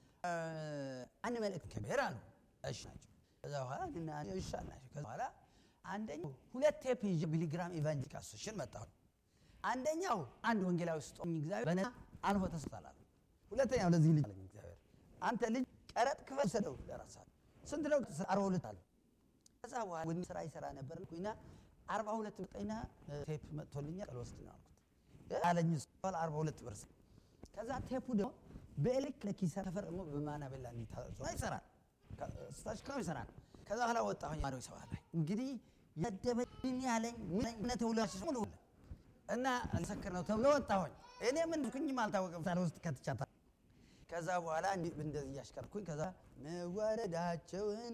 አንድ መልእክት ከብሔር አሉ እሺ ናቸው ከዛ በኋላ እሺ ናቸው ከዛ በኋላ አንደኛው ሁለት ቴፕ ይዤ ቢሊግራም ኢቫንጀሊክ አሶሴሽን መጣሁ አንደኛው አንድ ወንጌላዊ ስጦኝ እግዚአብሔር በነፃ አልፎ ተሰጥቷል ሁለተኛው ለዚህ ልጅ አለኝ እግዚአብሔር አንተ ልጅ ቀረጥ ክፈል ሰደው ለራስህ ስንት ነው አርባ ሁለት አለ ከዛ በኋላ ወንድ ስራ ይሰራ ነበር ኩና አርባ ሁለት ብጠኝና ቴፕ መጥቶልኛል ቀልወስድ ነው አልኩት አለኝ በኋላ አርባ ሁለት ብር ከዛ ቴፑ ደግሞ በኤሌክትሪክ ይሰራ ከፈር ደግሞ በማና ቤላ እንዲታዘ ይሰራል ስታሽክራው ይሰራል ከዛ በኋላ ወጣሁኝ ማሪው ሰው ላይ እንግዲህ የደበኝ ያለኝ ምነት ውላሽ ሙሉ እና ልሰክር ነው ተብሎ ወጣሁኝ እኔ ምን ኩኝም አልታወቅም ሳር ውስጥ ከትቻታ ከዛ በኋላ እንደዚህ እያሽከርኩኝ ከዛ መዋረዳቸውን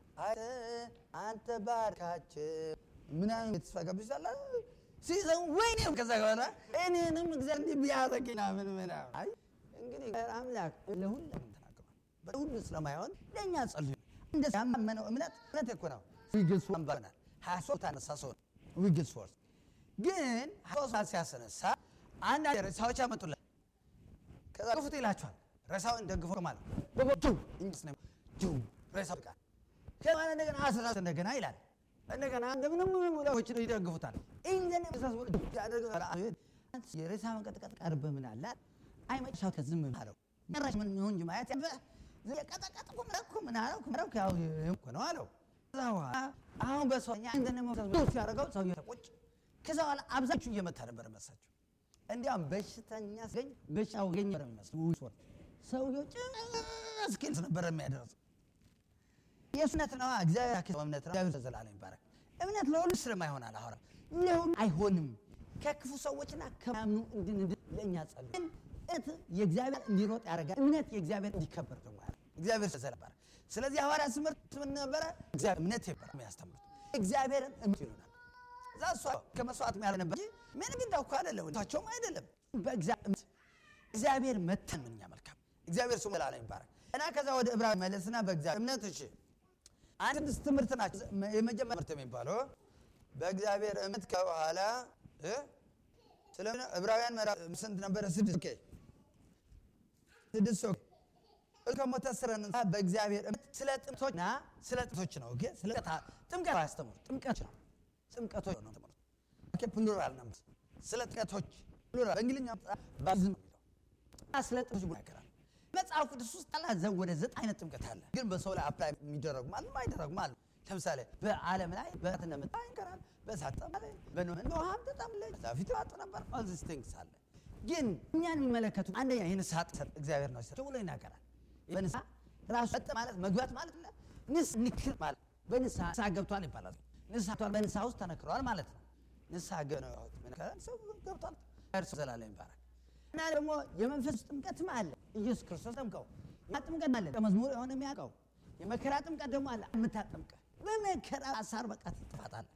አንተ ባርካቸው ምናምን የተስፋ ጋብቻላ ሲሰሙ ወይኔ ከዛ በኋላ እኔንም እግዚአብሔር እንዲህ ቢያደርገኝ ምናምን ምናምን አይ እንግዲህ አምላክ ለሁሉም ተናግሯል። በሁሉ ስለማይሆን ለእኛ ጸልዩ። እንደ ያመነው እምነት እምነት እኮ ነው። ዊግልስ ወንበርናል ሀያ ሶስት አነሳ ሰው ዊግልስ ፎርስ ግን ሀያ ሶስት ሲያስነሳ አንዳንድ ሬሳዎች ያመጡለት ከዛ ግፉት ይላቸዋል። ሬሳውን ደግፎ ማለት በቦቱ እንጂስ ነው ጁ ሬሳው ቃል ከማለ እንደገና አስራ እንደገና ይላል እንደገና እንደምንም ብለዎች ይደግፉታል። ኢንዘን የሬሳ መንቀጥቀጥ ቀርበህ ምን አላት አይ መጨረሻው ከዝም አለው ጨራሽ ምን ይሁን እንጂ ማየት ያበ የቀጠቀጥኩ ምረኩ ምን አለው ምረኩ ያው እኮ ነው አለው። ከዛ በኋላ አሁን በሰውኛ እንደነ መውሰድ ሲያደርገው ሰውዬው ተቆጭ። ከዛ በኋላ አብዛችሁ እየመታ ነበር መሳቸው። እንዲያውም በሽተኛ ሲገኝ በሽታው ገኘ ነው የሚመስለው ሰውዬው ጭስ ነበር የሚያደርሰው የእሱ እምነት ነው። እግዚአብሔር ያክል እምነት ነው። እግዚአብሔር ዘላለም ይባረክ። እምነት ለሁሉ ስለማይሆናል አሁን ለሁሉ አይሆንም። ከክፉ ሰዎችና ከማያምኑ እንድንድን ለእኛ ጸሉ። ግን እምነት የእግዚአብሔር እንዲሮጥ ያደርጋል። እምነት የእግዚአብሔር እንዲከበር ደግሞ ያደርጋል። እግዚአብሔር ዘላለም ይባረክ። ስለዚህ ሐዋርያ ትምህርት ምን ነበረ? እግዚአብሔር እምነት ይባላል የሚያስተምሩት እግዚአብሔርን እምነት ይሉናል። እዛ እሷ ከመስዋዕት ያለ ነበር እንጂ ምንም ግን ዳውካ አይደለም ታቸውም አይደለም። በእግዚአብሔር መተን ምንኛ መልካም እግዚአብሔር ስሙ ዘላለም ይባረክ እና ከዛ ወደ ዕብራውያን መለስና በእግዚአብሔር እምነት እሺ አንድ ስድስት ትምህርት ናቸው። የመጀመሪያ ትምህርት የሚባለው በእግዚአብሔር እምነት ከኋላ ስለ ዕብራውያን ምዕራፍ ስንት ነበረ? ስድስት ኦኬ ስድስት ኦኬ ከሞተ ስረን በእግዚአብሔር እምነት ስለ ጥምቶችና ስለ ጥምቶች ነው። ኦኬ ስለ ጥምቀት አያስተምሩ ጥምቀት ነው ጥምቀቶች ነው ትምህርት ኦኬ ፕሉራል ነው። ስለ ጥምቀቶች ፕሉራል በእንግሊዝኛ ባፕቲዝም ነው የሚለው ስለ ጥምቀቶች ብሎ ያከራል። መጽሐፍ ቅዱስ ውስጥ አላ ዘ ወደ ዘጠኝ አይነት ጥምቀት አለ። ግን በሰው ላይ አፕላይ የሚደረጉ ማለት የማይደረጉ ማለት ለምሳሌ በዓለም ላይ በእሳት እንደመጣ ይንከራል። በእሳት ጠማለ፣ በኖህ በውሃም ተጠምለች፣ ፊት ዋጥ ነበር። ኦል ዚስ ቲንግስ አለ። ግን እኛን የሚመለከቱ አንደኛ የንስሐ ጥሰት እግዚአብሔር ነው ሲሰጥ ብሎ ይናገራል። በንስሐ ራሱ ሰጥ ማለት መግባት ማለት ነው። ንስ ንክር ማለት በንስሐ ንስሐ ገብቷል ይባላል። ንስሐ ገብቷል በንስሐ ውስጥ ተነክረዋል ማለት ነው። ንስሐ ሰው ገብቷል። እርሱ ዘላለም ይባረክ። እና ደግሞ የመንፈስ ጥምቀትም አለ። ኢየሱስ ክርስቶስ ጠምቀው ያ ጥምቀት አለ። መዝሙር የሆነ የሚያውቀው የመከራ ጥምቀት ደግሞ አለ። የምታጠምቀ በመከራ አሳር በቃ ትጥፋታለህ።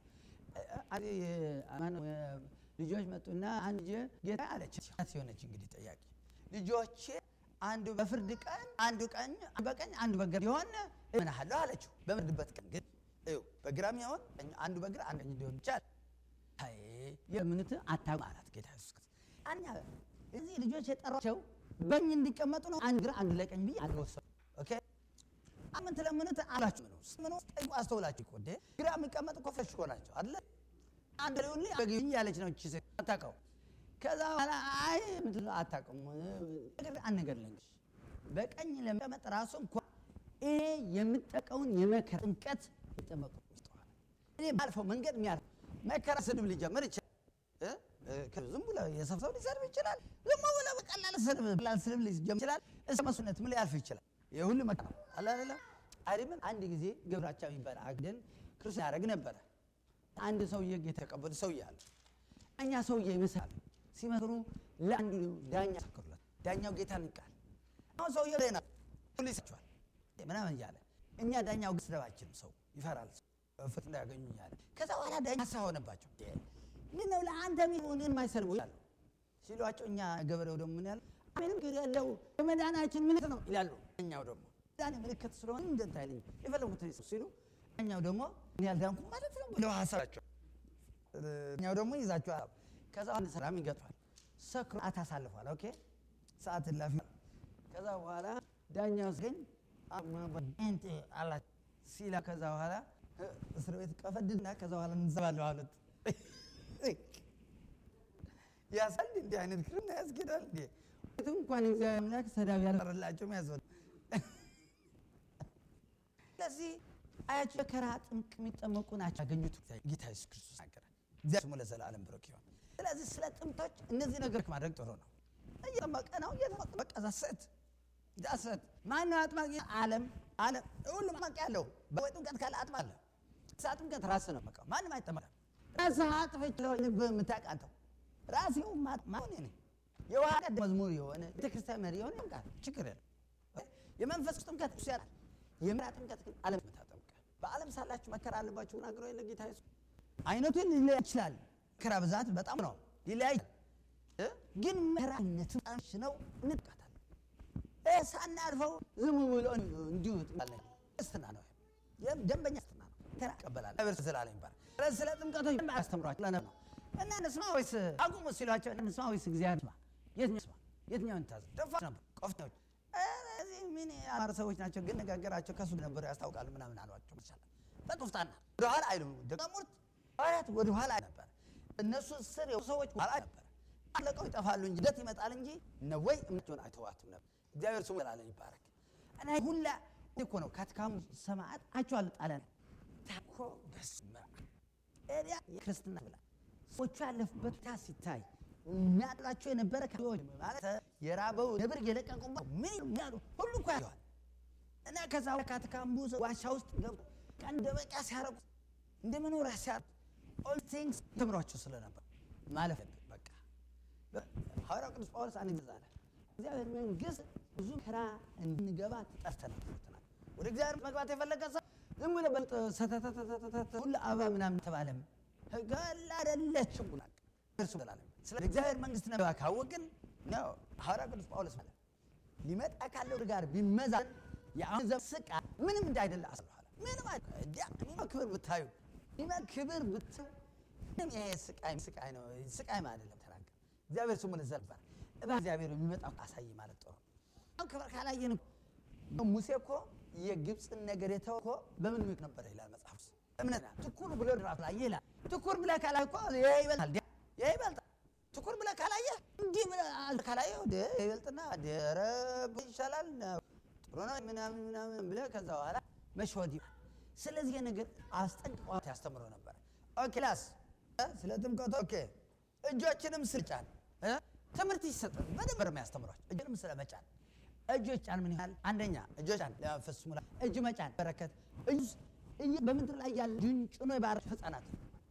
ልጆች መጡና አንድ ጌታ አለች ሲሆነች እንግዲህ ጠያቂ ልጆቼ አንዱ በፍርድ ቀን አንዱ ቀኝ በቀኝ አንዱ በግራ የሆነ እምናሃለሁ አለችው። በምርድበት ቀን ግን በግራም ይሆን አንዱ በግራ አንዱ ቀኝ ሊሆን ይቻላል። የምንት አታውቅም አላት ጌታ ኢየሱስ ክርስቶስ። አኛ እዚህ ልጆች የጠሯቸው በኝ እንዲቀመጡ ነው። አንድ ግራ አንዱ ለቀኝ ብዬ አልወሰኑ። ኦኬ አምን ትለምኑት አላችሁ ነው ምን ውስጥ ጠይቁ አስተውላችሁ እኮ እንደ ግራ የሚቀመጡ እኮ ፍሬሽ እኮ ናቸው አይደለ? አንድ ሊሆን በግኝ ያለች ነው እቺ ሴት አታውቀው። ከዛ በኋላ አይ ምትለው አታውቅም። አንድ ነገር ልንገርሽ፣ በቀኝ ለመቀመጥ ራሱ እንኳ እኔ የምጠቀውን የመከራ ጥምቀት ይጠመቁ ይስተዋል። እኔ ባልፈው መንገድ የሚያልፍ መከራ ስድብ ሊጀምር ይችላል። ዝም ብሎ የሰው ሰው ሊሰድብ ይችላል። ዝም ብሎ በቀላል ስድብ ቀላል ስድብ ሊጀምር ይችላል። እስከ መስነት ምን ሊያልፍ ይችላል። ይህ ሁሉ መከራ ነው አለ አይደለም። አይደለም አንድ ጊዜ ገብራቻ የሚባል አግደን ክርስቲያን ያደረግ ነበረ። አንድ ሰውዬ ጌታ የተቀበሉ ሰውዬ አለ። እኛ ሰውዬ ይመስላል ሲመክሩ ለአንዱ ዳኛ ሰክሩለት። ዳኛው ጌታ ንቃል። አሁን ሰውዬ ሌና ሁሉ ይሰቸዋል ምናምን እያለ እኛ ዳኛው ግን ስደባችንም ሰው ይፈራል ፍት እንዳያገኙ እያለ ከዛ በኋላ ዳኛ ሀሳብ ሆነባቸው። ምን ነው ለአንተ ሚሆን የማይሰልቡ ይላሉ ሲሏቸው፣ እኛ ገበሬው ደግሞ ምን ያለ ምንም ግር ያለው የመዳናችን ምልክት ነው ይላሉ። እኛው ደግሞ ዳን ምልክት ስለሆነ እንደንታ አይለኝ የፈለጉትን ሲሉ እኛው ደግሞ እኔ ያልዳንኩ ማለት ነው ብለው ሀሳባቸው እኛው ደግሞ ይዛቸው ከዛ አንድ ሰላም ይገጥቷል። ሰክሮ አታሳልፏል። ኦኬ ሰዓት ላፊ ከዛ በኋላ ዳኛው ግን እንት አላት ሲላ ከዛ በኋላ እስር ቤት ቀፈድና ከዛ በኋላ እንዘባለሁ አሉት። ያሳል እንዲህ አይነት ክርና ያስጌዳል እንዴ? እንኳን እግዚአብሔር አምላክ ሰዳቢ ያልፈረላቸውም ያስበል። ስለዚህ አያቸው መከራ ጥምቅ የሚጠመቁ ናቸው ያገኙት ጌታ ኢየሱስ ክርስቶስ ናገረ። እግዚአብሔር ስሙ ለዘላለም ብሩክ ይሁን። ስለዚህ ስለ ጥምቶች እነዚህ ነገሮች ማድረግ ጥሩ ነው። እየጠመቀ ነው እየጠመቀ በቃ ዛሰት ዛሰት ማነው አጥማቂ? ዓለም ዓለም ሁሉም አጥማቂ ያለው በወይ ጥምቀት ካለ አጥማ አለ። ሳ ጥምቀት ራስ ነው በቃ ማንም አይጠመቅም። ራስህ አጥፍች ልብ የምታውቃተው ራሴው ማሆን ነ የውሃ ቀድ መዝሙር የሆነ ቤተክርስቲያን መሪ የሆነ ጥምቀት ችግር የለም። የመንፈስ ጥምቀት እሱ ያላል። የምራ ጥምቀት ግን ዓለም የምታጠምቀ በዓለም ሳላችሁ መከራ አለባችሁ ናግሮ የለ ጌታ ኢየሱስ አይነቱን ሊለያይ ይችላል። መከራ ብዛት በጣም ነው ሊለያይ ግን መከራነቱ ጣንሽ ነው እንጥቃታለን ሳናልፈው ዝም ብሎ እንዲሁ ስትና ነው ደንበኛ ስትና ነው ከራ ይቀበላል በር ዘላለም ይባላል። ስለዚህ ስለ ጥምቀቶች አስተምሯቸው ለነ ነው እና እንስማ ወይስ አቁሙ ሲሏቸው እንስማ ወይስ እግዚአብሔር ስማ የትኛው ስማ የትኛውን ታዝ ደፋ ነበር ቆፍታዎች እዚህ ምን አማር ሰዎች ናቸው ግን ነጋገራቸው ከሱ ነበሩ ያስታውቃሉ ምናምን አሏቸው ይቻላል በጡፍጣና ወደኋላ አይሉም ደቀሙርት ሐዋርያት ወደኋላ ነበር እነሱ ስር ሰዎች ኋላ ነበር አለቀው ይጠፋሉ እንጂ ደት ይመጣል እንጂ ነወይ እምነቱን አይተዋትም ነበር። እግዚአብሔር ስሙ ዘላለም ይባረክ። እና ሁላ እኮ ነው ካትካሙ ሰማዕት አቸዋል ጣለን ታኮ በስመ አብ ኤሪያ የክርስትና ብላ ሰዎቹ ያለፉበት ታ ሲታይ የሚያጥላቸው የነበረ ማለት የራበው ነብር የለቀቁበት ምን ያሉ ሁሉ እኮ ያዋል እና ከዛ ካትካምቡ ዋሻ ውስጥ ገብቶ እንደ በቃ ሲያረጉ እንደ መኖሪያ ሲያረጉ ኦል ቲንግስ ተምሯቸው ስለነበር ማለፍ በቃ ሐዋርያው ቅዱስ ጳውሎስ አንድ ጊዜ አለ እግዚአብሔር መንግስት ብዙ ከራ እንድንገባ ተጠርተናል። ወደ እግዚአብሔር መግባት የፈለገ ሰው ዝም ብሎ በልጥ ሰተተተተተተ ሁሉ አበባ ምናምን ተባለም ጋላ አይደለችም ብላ እርሱ ዘላለም ስለ እግዚአብሔር መንግስት ነው ካወቅን ነው ሐዋርያው ቅዱስ ጳውሎስ ማለት ሊመጣ ካለው ጋር ቢመዛን የአሁን ዘመን ስቃይ ምንም እንዳይደለ አስበኋላ ምንም አይደለም። ክብር ብታዩ ክብር ብታዩ ምንም ይሄ ስቃይ ስቃይ ነው ስቃይ ማለት አይደለም። ተናገር እግዚአብሔር ስሙ ለዘልባ እባ እግዚአብሔር የሚመጣው አሳይ ማለት ጥሩ አሁን ክብር ካላየን ሙሴ እኮ የግብፅን ነገር የተወ እኮ በምን ምክ ነበር ይላል መጽሐፍ ውስጥ እምነት ትኩር ብሎ ራሱ ላይ ይላል ትኩር ብለህ ካላየ እኮ ይሄ ይበልጣል ይሄ ይበልጣል ትኩር ብለህ ካላየ እንዲህ ብለህ ካላየ ይበልጥና ኧረ ይሻላል ጥሩ ነው ምናምን ምናምን ብለህ ከዛ በኋላ መሸወድ ይሆናል። ስለዚህ ነገር አስጠንቅቋት ያስተምሮ ነበር። ኦኬ ላስ ስለ ጥምቀቱ ኦኬ እጆችንም ስልጫን ትምህርት ይሰጣል። በደንብ ነው የሚያስተምሯቸው። እጅንም ስለ መጫን እጆች ጫን ምን ያህል አንደኛ እጆች ጫን ለመንፈስ ሙላ እጅ መጫን በረከት እጅ በምድር ላይ ያለ ድንጭኖ የባረክ ህፃናት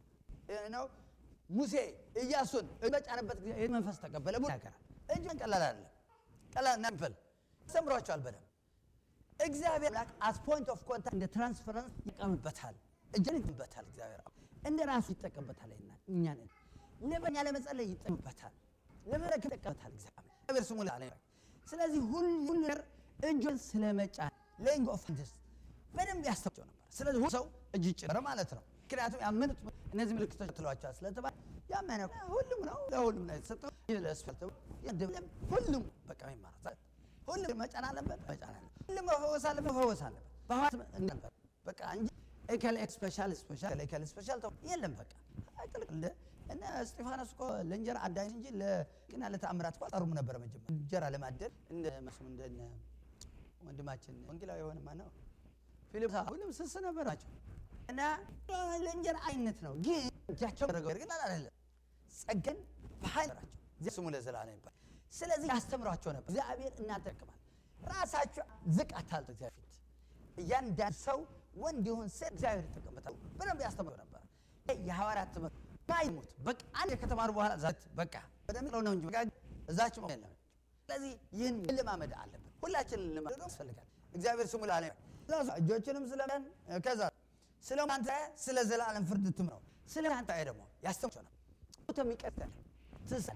ነው። ሙሴ ኢያሱን በጫነበት ጊዜ መንፈስ ተቀበለ ብሎ ያገራል። እጅ ቀላል አይደለም። ቀላል ናምፈል አስተምሯቸዋል በደንብ እግዚአብሔር ላክ አስ ፖይንት ኦፍ ኮንታክት እንደ ትራንስፈረንስ ይጠቀምበታል። እጅን ይጠቀምበታል። እግዚአብሔር እንደ ራሱ ይጠቀምበታል። ይና እኛ ነን ለበኛ ለመጸለይ ይጠቀምበታል። ለመረክ ይጠቀምበታል። እግዚአብሔር ስሙ ለዓለም ይባርክ። ስለዚህ ሁሉ ሁሉ ነገር እጁን ስለመጫን ሌይንግ ኦፍ ሃንድስ በደንብ ያስተምራቸው ነበር። ስለዚህ ሁሉ ሰው እጅ ጭረ ማለት ነው። ምክንያቱም ያመኑት እነዚህ ምልክቶች ትሏቸዋል ስለተባለ ያመነ ሁሉም ነው ለሁሉም ነው የተሰጠው። ለስፈልተ ሁሉም በቃ ይማራል። ሁሉም መጫን አለበት መጫን አለበት። ሁሉም መፈወስ አለበት መፈወስ አለበት። በሐዋት ነበር በቃ እንጂ ኤከል ስፔሻል ስፔሻል ኤከል ስፔሻል ተው የለም በቃ አይጥልቅል እና እስጢፋኖስ እኮ ለእንጀራ አዳኝ እንጂ ለግና ለተአምራት እኮ አጠሩም ነበረ። መጀመሪያ እንጀራ ለማደል እንደ መስሙ እንደ ወንድማችን ወንጌላዊ የሆነ ማን ነው ፊልፕ ሁሉም ስስ ነበራቸው እና ለእንጀራ አይነት ነው ግን እጃቸው ረገው ግን አይደለም ጸገን በኃይል ራቸው ስሙ ለዘላለም ይባል። ስለዚህ ያስተምሯቸው ነበር። እግዚአብሔር እናጠቅማል ራሳቸው ዝቅ አታልጡ እግዚአብሔር ፊት እያንዳንድ ሰው ወንድ ይሁን ሴት እግዚአብሔር ይጠቀምበታል። በደንብ ያስተምሩ ነበር። የሐዋርያት ትምህርት ማይሞት በቃ አንድ ከተማሩ በኋላ ዛት በቃ ወደሚለው ነው እንጂ በቃ እዛች የለም። ስለዚህ ይህን ልማመድ አለብን። ሁላችን ልማመድ ያስፈልጋል። እግዚአብሔር ስሙ ላለ እጆችንም ስለለን ከዛ ስለ አንተ ስለ ዘላለም ፍርድ ትምረው ስለ አንተ ደግሞ ያስተምራቸው ነው የሚቀጥል ትሳለ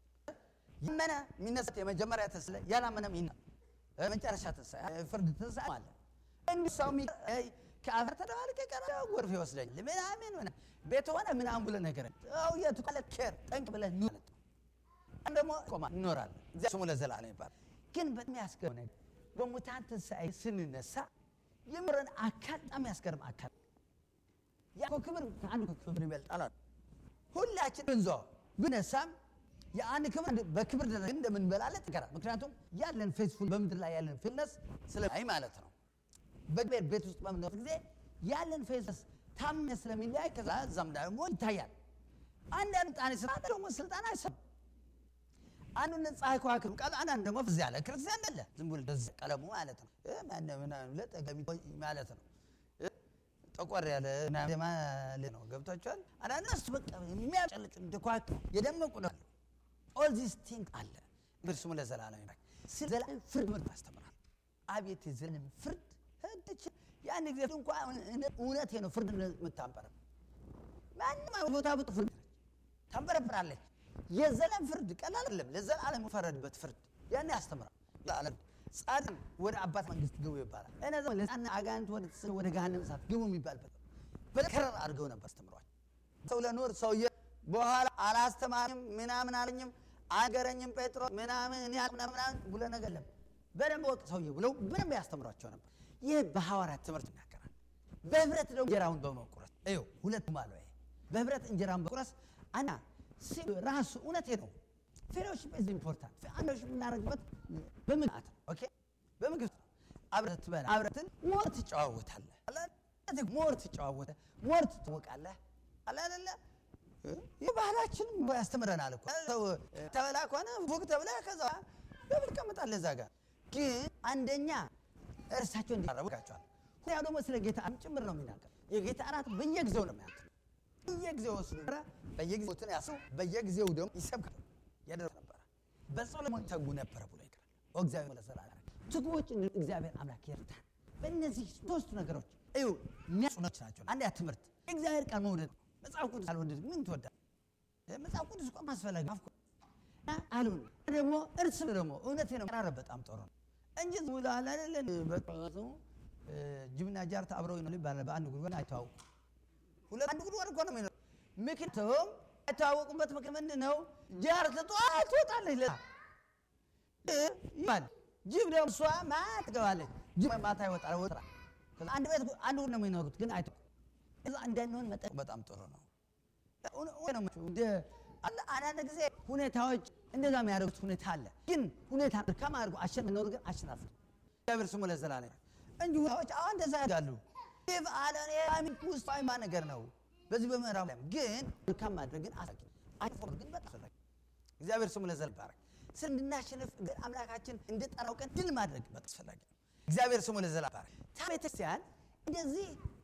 ይመነ የሚነሳት የመጀመሪያ ተስለ ያላመነም ይና መጨረሻ ተሳ ፍርድ ተሳ አለ እንዲህ ሰው ከአፈር ተደባልቄ ቀረ ጎርፍ ይወስደኝ ምናምን ሆነ ቤት ሆነ ምናምን ብለህ ነገር ው የቱ ካለ ኬር ጠንቅ ብለህ ኑ ደግሞ ቆማ እንኖራለን። እግዚአብሔር ስሙ ለዘላለም ይባላል። ግን በጣም ያስገርም ነገር በሙታን ትንሣኤ ስንነሳ የምረን አካል በጣም ያስገርም አካል ያ ክብር ከአንዱ ክብር ይበልጣል። ሁላችን እንዞ ብነሳም የአንድ ክብር በክብር ደረጃ እንደምንበላለት ይቀራል። ምክንያቱም ያለን ፌስፉል በምድር ላይ ያለን ፌስነስ ስለማይ ማለት ነው። በእግዚአብሔር ቤት ውስጥ በምንኖር ጊዜ ያለን ፌስነስ ታምነ ስለሚለያይ ከዛ እዛም ደግሞ ይታያል። አንዳንድ ጣኔ ስራ ደግሞ ስልጣን አይሰም አንዱን ፀሐይ ከዋክብት ቃል አንዳንድ ደግሞ ፍዝ ያለ ክርስቲያን አለ። ዝም ብሎ እንደዚህ ቀለሙ ማለት ነው ምናምን ለጠገሚ ማለት ነው ጠቆር ያለ ማለት ነው። ገብቷቸዋል። አንዳንድ እሱ በቃ የሚያጨልቅ እንደ ከዋክብት የደመቁ ነው። ኦል ዚስ ቲንግ አለ። እግዚአብሔር ስሙ ለዘላለም ይባርክ። ስለ ዘላለም ፍርድ ምርት ያስተምራል። አቤት የዘላለም ፍርድ ህድች ያን ጊዜ እንኳ እውነቴ ነው ፍርድ የምታንበረብ ማንም ቦታ ብጡ ፍርድ ታንበረብራለች። የዘላለም ፍርድ ቀላል አይደለም። ለዘላለም ፈረድበት ፍርድ ያን ያስተምራል። ለዓለም ጻድቅ ወደ አባት መንግስት ግቡ ይባላል። እነዚያ ለጻና አጋንንት ወደ ወደ ገሃነም እሳት ግቡ የሚባልበት በከረር አድርገው ነበር አስተምሯል። ሰው ለኖር ሰውዬ በኋላ አላስተማርም ምናምን አለኝም አገረኝም ጴጥሮስ ምናምን እኔ ምናምን ብሎ ነገር የለም። በደንብ ወቅ ሰውዬ ብለው በደንብ ያስተምሯቸው ነበር። ይህ በሐዋርያት ትምህርት ይናገራል። በህብረት ደግሞ እንጀራውን በመቁረስ ይኸው ሁለቱም አለ። ይሄ በህብረት እንጀራውን በመቁረስ አና ራሱ እውነቴ ነው። ፌሎሺፕ ኢዝ ኢምፖርታንት። አንዶች የምናደርግበት በምግብ ነው። ኦኬ በምግብ ነው። አብረህ ትበላ አብረትን ሞር ትጨዋወታለህ። ሞር ትጨዋወተ ሞር ትትወቃለህ። አለ አይደለ ይህ ባህላችን ያስተምረናል እኮ ሰው ተበላ ከሆነ ፎቅ ተብላ ከዛ በብል ቀመጣለህ እዛ ጋር ግን አንደኛ እርሳቸው እንዲቀረቡ ጋቸዋል። ሁያው ደግሞ ስለ ጌታ እራት ጭምር ነው የሚናገር። የጌታ እራት በየጊዜው ነው የሚያክል በየጊዜው ወስዱ በየጊዜው ትን ያሰው በየጊዜው ደግሞ ይሰብካል ያደረግ ነበረ። በጸሎት ተጉ ነበረ ብሎ ይቀራል። እግዚአብሔር ለሰራ ትጉዎች እግዚአብሔር አምላክ ይርዳን። በእነዚህ ሶስቱ ነገሮች እዩ የሚያጽኖች ናቸው። አንድ ያ ትምህርት እግዚአብሔር ቃል መውደድ መጽሐፍ ቅዱስ አልወደድ ምን ትወዳል? መጽሐፍ ቅዱስ እኮ ማስፈላጊ አሉን ደግሞ እርስ ደግሞ እውነቴ ነው ቀራረብ በጣም ጥሩ ነው እንጂ ዝም ብሎ አለ አይደለን በቃ ጅብና ጃርት አብረው ነው ይባላል። በአንድ ጉድጓድ አይተዋወቁ ሁለት አንድ ጉድጓድ እኮ ነው የሚኖረው። ምክንያቱም አይተዋወቁበት ምክንያት ምንድን ነው? ጃርት ጠዋት ትወጣለች ለ ይባል ጅብ ደግሞ እሷ ማታ ትገባለች። ጅብ ማታ ይወጣል ወጣ አንድ ቤት አንድ ጉድ ነው የሚኖሩት፣ ግን አይተ እዛ እንዳንሆን መጠን በጣም ጥሩ ነው። አንዳንድ ጊዜ ሁኔታዎች እንደዛ የሚያደርጉት ሁኔታ አለ። ግን ሁኔታ ከማድረጉ አሸናፊ ነው፣ ግን አሸናፊ እግዚአብሔር ስሙ ለዘላለም እንጂ ሁኔታዎች አሁን እንደዛ ያደርጋሉ። ይህ አለ ውስጥ አይማ ነገር ነው። በዚህ በምዕራብ ላይ ግን መልካም ማድረግ ግን አሳቂ አይፎ ግን በጣም አስፈላጊ እግዚአብሔር ስሙ ለዘላለም ይባረክ። ስለ እንድናሸንፍ አምላካችን እንድጠራው ቀን ድል ማድረግ በጣም አስፈላጊ ነው። እግዚአብሔር ስሙ ለዘላለም ይባረክ። ቤተክርስቲያን እንደዚህ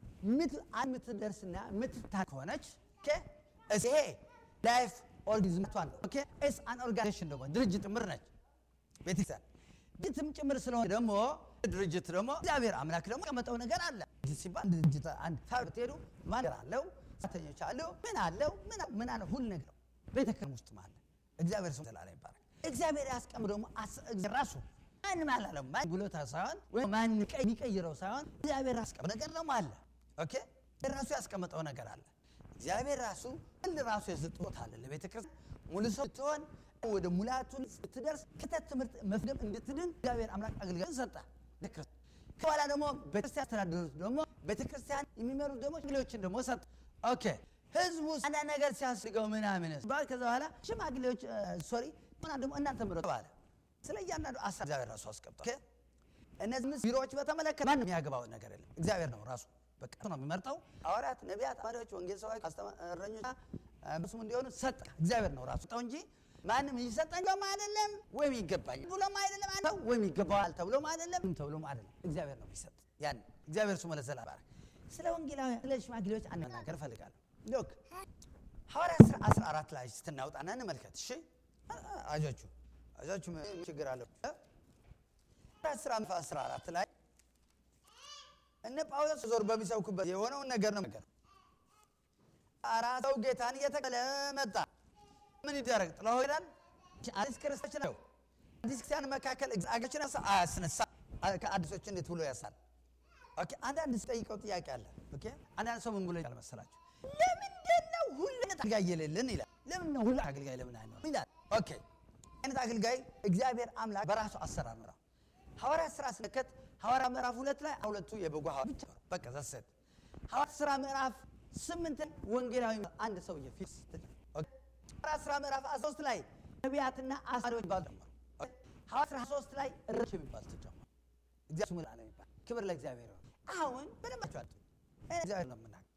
የምትደርስና የምትታ ከሆነች ይሄ ላይፍ ኦርጋኒዝም ነው። ኦኬ ኤስ አን ኦርጋናይዜሽን ደግሞ ድርጅት ጭምር ነች ቤተክርስቲያን። ድርጅትም ጭምር ስለሆነ ደግሞ ድርጅት ደግሞ እግዚአብሔር አምላክ ደግሞ ያመጣው ነገር አለ ሲባል ድርጅት አንድ ፋብሪክ ሄዱ ማን አለው ሰራተኞች አለው ምን አለው ምን አለው ሁሉ ነገር ቤተክርስቲያን ውስጥ አለ። እግዚአብሔር ስሙ ዘላለም ይባረክ። እግዚአብሔር ያስቀምጥ ደግሞ ራሱ ማንም አላለም ማን ብሎታ ሳይሆን ወይ ማን የሚቀይረው ሳይሆን እግዚአብሔር ያስቀምጥ ነገር ደግሞ አለ። ኦኬ ራሱ ያስቀመጠው ነገር አለ። እግዚአብሔር ራሱ ሁሉ ራሱ የሰጠት አለ ለቤተ ክርስቲያን ሙሉ ሰው ትሆን ወደ ሙላቱን ስትደርስ ክተት ትምህርት መፍደም እንድትድን እግዚአብሔር አምላክ አገልጋይ ሰጠ። ከኋላ ደግሞ ቤተክርስቲያን አስተዳደሩት ደግሞ ቤተክርስቲያን የሚመሩት ደግሞ ሽማግሌዎችን ደግሞ ሰጠ። ኦኬ ህዝቡ አንዳንድ ነገር ሲያስገው ምናምን ባል ከዛ በኋላ ሽማግሌዎች ሶሪ ሆና ደግሞ እናንተ ምረጡ ባለ ስለ እያንዳንዱ አሳ እግዚአብሔር ራሱ አስቀምጧል። እነዚህ ምስ ቢሮዎች በተመለከተ ማንም የሚያገባው ነገር የለም። እግዚአብሔር ነው ራሱ በቃ ነው የሚመርጠው። ሐዋርያት፣ ነቢያት፣ መሪዎች፣ ወንጌል ሰባኪ፣ እረኞች ስሙ እንዲሆኑ ሰጠ እግዚአብሔር ነው ራሱ ጠው እንጂ ማንም ይሰጠኝ ብሎም አይደለም ወይም ይገባኝ ብሎም አይደለም አንተው ወይም ይገባዋል ተብሎም አይደለም ተብሎም አይደለም። እግዚአብሔር ነው የሚሰጥ ያን እግዚአብሔር ስሙ ለዘላለም ይባረክ። ስለ ወንጌላዊ ስለ ሽማግሌዎች አንድ ነገር እፈልጋለሁ። ሎክ ሐዋርያት ሥራ 14 ላይ ስትናውጣና እንመልከት። እሺ አጆቹ አጆቹ ችግር አለው። ሐዋርያት ሥራ 14 ላይ እነ ጳውሎስ ዞር በሚሰብኩበት የሆነውን ነገር ነው ነገር አራት ሰው ጌታን እየተቀበለ መጣ። ምን ይደረግ? ጥለው ሄዳል። አዲስ ክርስቶች ነው። አዲስ ክርስቲያን መካከል አገችን አያስነሳ ከአዲሶች እንዴት ብሎ ያሳል? ኦኬ አንዳንድ ስጠይቀው ጥያቄ አለ። ኦኬ አንዳንድ ሰው ምን ብሎ ይላል መሰላችሁ? ለምንድን ነው ሁሉ አይነት አገልጋይ የሌለን ይላል። ለምን ነው ሁሉ አገልጋይ ለምን አይኖርም ይላል። ኦኬ አይነት አገልጋይ እግዚአብሔር አምላክ በራሱ አሰራር ነው። ሐዋርያት ሥራ ስንከት ሐዋርያ ምዕራፍ ሁለት ላይ ሁለቱ የበጎ ሐዋርያ ብቻ በቃ ዘሰት ሐዋርያት ሥራ ምዕራፍ ስምንትን ወንጌላዊ አንድ ሰውዬ ፊት ሐዋርያት ሥራ ምዕራፍ 13 ላይ ነቢያትና አሳሪዎች ይባሉ ጀመሩ። ሐዋርያት ሥራ 3 ላይ እረኞች የሚባሉ ተጀመሩ። እግዚአብሔር ስሙ ለዓለም ይባል። ክብር ለእግዚአብሔር ይሁን። አሁን በደንብ አጥቷል። እግዚአብሔር ነው የምናገር።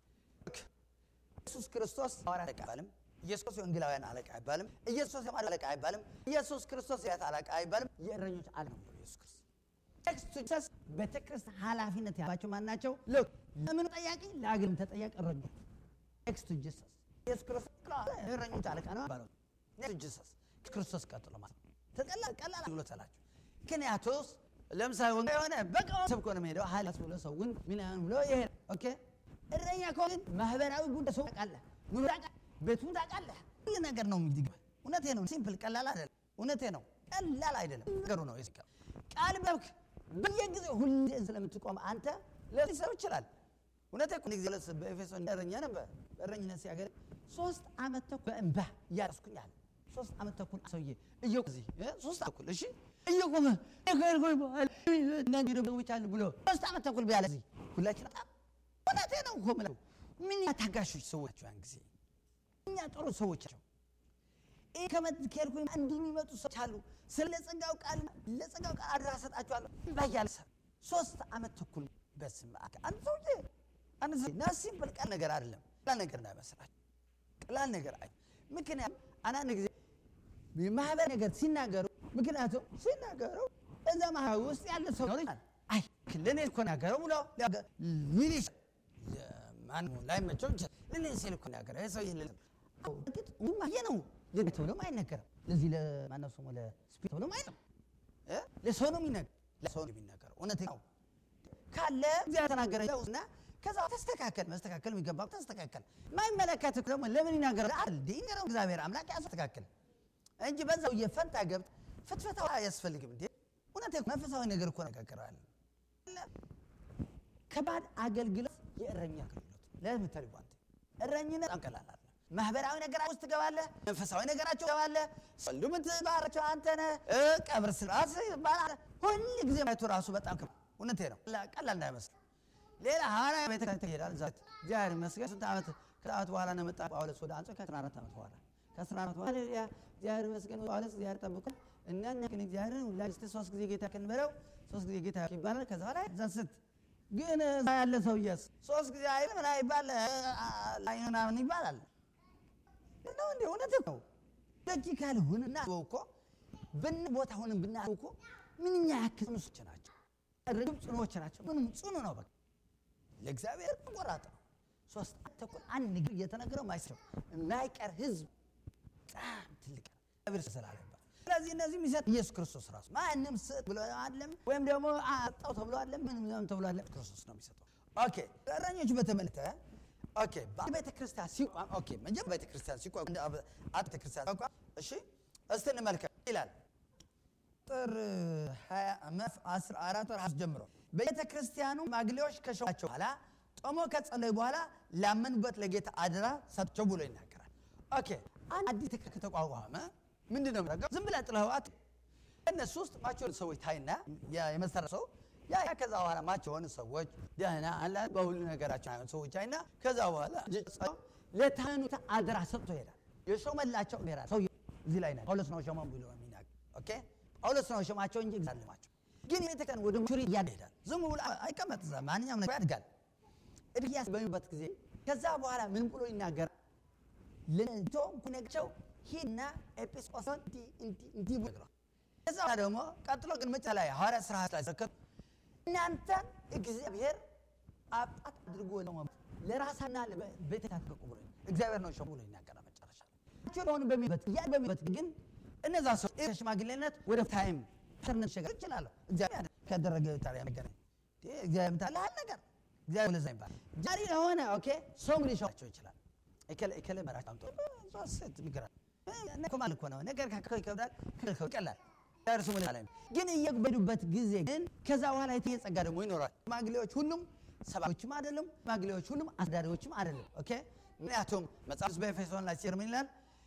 ኢየሱስ ክርስቶስ ሐዋርያ አለቃ አይባልም። ኢየሱስ የወንጌላውያን አለቃ አይባልም። ኢየሱስ የማር አለቃ አይባልም። ኢየሱስ ክርስቶስ የያት አለቃ አይባልም። የእረኞች አለቃ ነው ኢየሱስ ክርስቶስ። ቴክስቱ ጀስ ቤተክርስቲያን ኃላፊነት ያላቸው ማን ናቸው? ሎክ ለምን ተጠያቂ ለአገልግሎት ተጠያቂ እረኞች ቴክስቱ ጀስ ኢየሱስ ክርስቶስ እረኞች አለቃ ነው ባለው ኔክስቱ ጀስ ክርስቶስ ቀጥሎ ማለት ነው። ተቀላል ቀላል አገልግሎት አላቸው። ምክንያቱስ ለምሳሌ ወንጌል የሆነ በቃ ሰብኮ ነው የሚሄደው ሀላስ ብሎ ሰውን ምን ያህል ብሎ ይሄድ ኦኬ እረኛ ከሆነ ግን ማህበራዊ ጉዳይ ሰው ታውቃለህ፣ ኑሮ ታውቃለህ፣ ቤቱን ታውቃለህ፣ ሁሉ ነገር ነው የሚገባ። እውነቴ ነው። ሲምፕል ቀላል አይደለም። እውነቴ ነው። ቀላል አይደለም ነገሩ ነው። ይስቃ ቃል በብክ በየጊዜው ሁሌ ስለምትቆም አንተ ለሰው ይችላል። እውነቴ እኮ ጊዜ ለስ በኤፌሶን እረኛ ነበር። እረኝነት ሲያገል ሶስት ዓመት ተኩል በእንባ እያረስኩኝ አለ። ሶስት ዓመት ተኩል ሰውዬ እየቆ እዚህ ሶስት ተኩል እሺ እየቆመ እኮ በኋላ እናንተ ደግሞ ብቻ ብሎ ሶስት ዓመት ተኩል ቢያለ እዚህ ሁላችን በጣም እውነቴ ነው እኮ የምለው ምን ታጋሾች ሰዎች ያን ጊዜ እኛ ጥሩ ሰዎች ናቸው። ይህ ከመትከልኩኝ እንዲህ የሚመጡ ሰዎች አሉ። ስለ ጸጋው ቃል ለጸጋው ቃል አድራ ሰጣችኋለሁ ባያለ ሶስት ዓመት ተኩል በስም አንድ ሰውዬ አንድ ሰው ና ሲምፕል ቀላል ነገር አይደለም። ቀላል ነገር እንዳይመስላችሁ ቀላል ነገር አይ ምክንያቱም አንዳንድ ጊዜ የማህበር ነገር ሲናገሩ ምክንያቱም ሲናገሩ እዛ ማህበር ውስጥ ያለ ሰው ነው አይ ለእኔ እኮ ናገረው ብሎ ሊል ይችላል። ማንም ላይመቸው ይችላል። ለእኔ ሲል እኮ ናገረው ይህ ሰው ይል እርግጥ ይሄ ነው ለጌ ተብሎም አይነገርም። ለዚህ ለማነው ስሙ ለስፒድ ተብሎም አይለም ለሰው ነው የሚነገር ለሰው ነው የሚነገረው። እውነት ነው ካለ እግዚአብሔር ተናገረ እና ከዛ ተስተካከል መስተካከል የሚገባ ተስተካከል። ማይመለከት ደግሞ ለምን ይናገራል? አልዲ ይነገረው እግዚአብሔር አምላክ ያስተካክል እንጂ በዛው የፈንታ ገብት ፍትፈታ አያስፈልግም እንዴ። እውነት መንፈሳዊ ነገር እኮ ነጋገራል። ከባድ አገልግሎት የእረኛ አገልግሎት ለምን ተልቧንተ እረኝነት በጣም ቀላል አለ። ማህበራዊ ነገር ውስጥ ትገባለህ፣ መንፈሳዊ ነገራቸው ትገባለህ። ሰሉ ምትባረቸው አንተ ነህ። ቀብር ስርዓት ይባላል። ሁል ጊዜ ማየቱ ራሱ በጣም እውነቴ ነው፣ ቀላል እንዳይመስል። ሌላ ሐዋርያ ቤተ ክርስቲያን ይሄዳል። ዛ እግዚአብሔር ይመስገን ስንት ዓመት ከዓመት በኋላ ነው መጣ ጳውሎስ ወደ አንጾኪያ ከአስራ አራት ዓመት በኋላ ከአስራ አራት በኋላ እግዚአብሔር ይመስገን ጳውሎስ እግዚአብሔር ጠብቆ እና እኛ ግን እግዚአብሔርን ሁላችን ሶስት ጊዜ ጌታ ክንበለው ሶስት ጊዜ ጌታ ይባላል። ከዛ በኋላ ዘንስት ግን እዛ ያለ ሰውዬስ ሶስት ጊዜ አይል ምን አይባል ላይ ምናምን ይባላል ነው እንዴ? እውነት ነው። ሎጂካል ሁን እና እኮ ብን ቦታ ሆነን ብናየው እኮ ምንኛ ያክል ጽኑሶች ናቸው፣ ርግብ ጽኑዎች ናቸው። ምንም ጽኑ ነው። በቃ ለእግዚአብሔር ቆራጥ ነው። ሶስት ተኩል አንድ ንግር እየተነገረው ማይስረው የማይቀር ህዝብ በጣም ትልቅ ነው። እግዚአብሔር ስላለበት ስለዚህ እነዚህ የሚሰጥ ኢየሱስ ክርስቶስ ራሱ ማንም ስጥ ብሎ አለም ወይም ደግሞ አጣው ተብሎ አለም ምንም ተብሎ አለም ክርስቶስ ነው የሚሰጠው። ኦኬ እረኞች በተመለከተ ኦኬ ቤተ ክርስቲያን ሲቋም ኦኬ መጀመሪያ ቤተ ክርስቲያን ሲቋም አብ ቤተ ክርስቲያን ሲቋም እሺ እስቲ እንመልከት ይላል ጥር 14 ወር ጀምሮ ቤተ ክርስቲያኑ ማግሌዎች ከሾማቸው በኋላ ጦሞ ከጸለዩ በኋላ ላመኑበት ለጌታ አደራ ሰጥቸው ብሎ ይናገራል። ኦኬ አንድ አዲስ ከተቋቋመ ምንድን ነው የሚያደርገው? ዝም ብለህ ጥለኸዋት እነሱ ውስጥ ማቸውን ሰዎች ታይና የመሰረት ሰው ያ ከዛ በኋላ ማቸውን ሰዎች ደህና አላ በሁሉ ነገራቸው አይሆን ሰዎች አይና ከዛ በኋላ ለታኑት አደራ ሰጥቶ ይሄዳል። የሾመላቸው ይሄዳል። ሰው እዚህ ላይ ጳውሎስ ነው ሾመው ብሎ የሚናገር ኦኬ ጳውሎስ ነው ሾማቸው እንጂ እግዚአብሔር ግን ቤተክርስቲያን ወደ ሙሪ እያደሄዳል። ዝም ብሎ አይቀመጥ እዛ ማንኛውም ነገር ያድጋል። እድያስ በሚበት ጊዜ ከዛ በኋላ ምን ብሎ ይናገራል? ለቶ ኩነቸው ሂድና ኤጲስቆስን እንዲህ ብሎ ይነግረዋል። ከዛ በኋላ ደግሞ ቀጥሎ ግን መጨረሻ ላይ ሐዋርያ ሥራ ላይ ሲረከብ እናንተን እግዚአብሔር አባት አድርጎ ለራሳና ለቤተ ታጥቀቁ ብሎ እግዚአብሔር ነው ሾሞ ብሎ ይናገራል። መጨረሻ ላይ ችሎን በሚበት ያ በሚበት ግን እነዛ ሰው ሽማግሌነት ወደ ታይም ተርነት ሸገር ይችላል። እግዚአብሔር ካደረገ ታሪያ ነገር እግዚአብሔር ምታለ ሀል ነገር እግዚአብሔር ለዛ ይባል ጃሪ ለሆነ ኦኬ ሰው እንግዲህ ሾማቸው ይችላል። እከለ እከለ መራጭ አምጦ ሶስት ይግራል ኮማል እኮ ነው ነገር ይከብዳል፣ ይቀላል እርሱ ምን አለ ግን እየበዱበት ጊዜ ግን ከዛ በኋላ የተየ ጸጋ ደግሞ ይኖራል። ሽማግሌዎች ሁሉም ሰባዎችም አይደለም፣ ሽማግሌዎች ሁሉም አስዳሪዎችም አይደለም። ኦኬ ምክንያቱም መጽሐፍ በኤፌሶን ላይ ሲር ምን ይላል?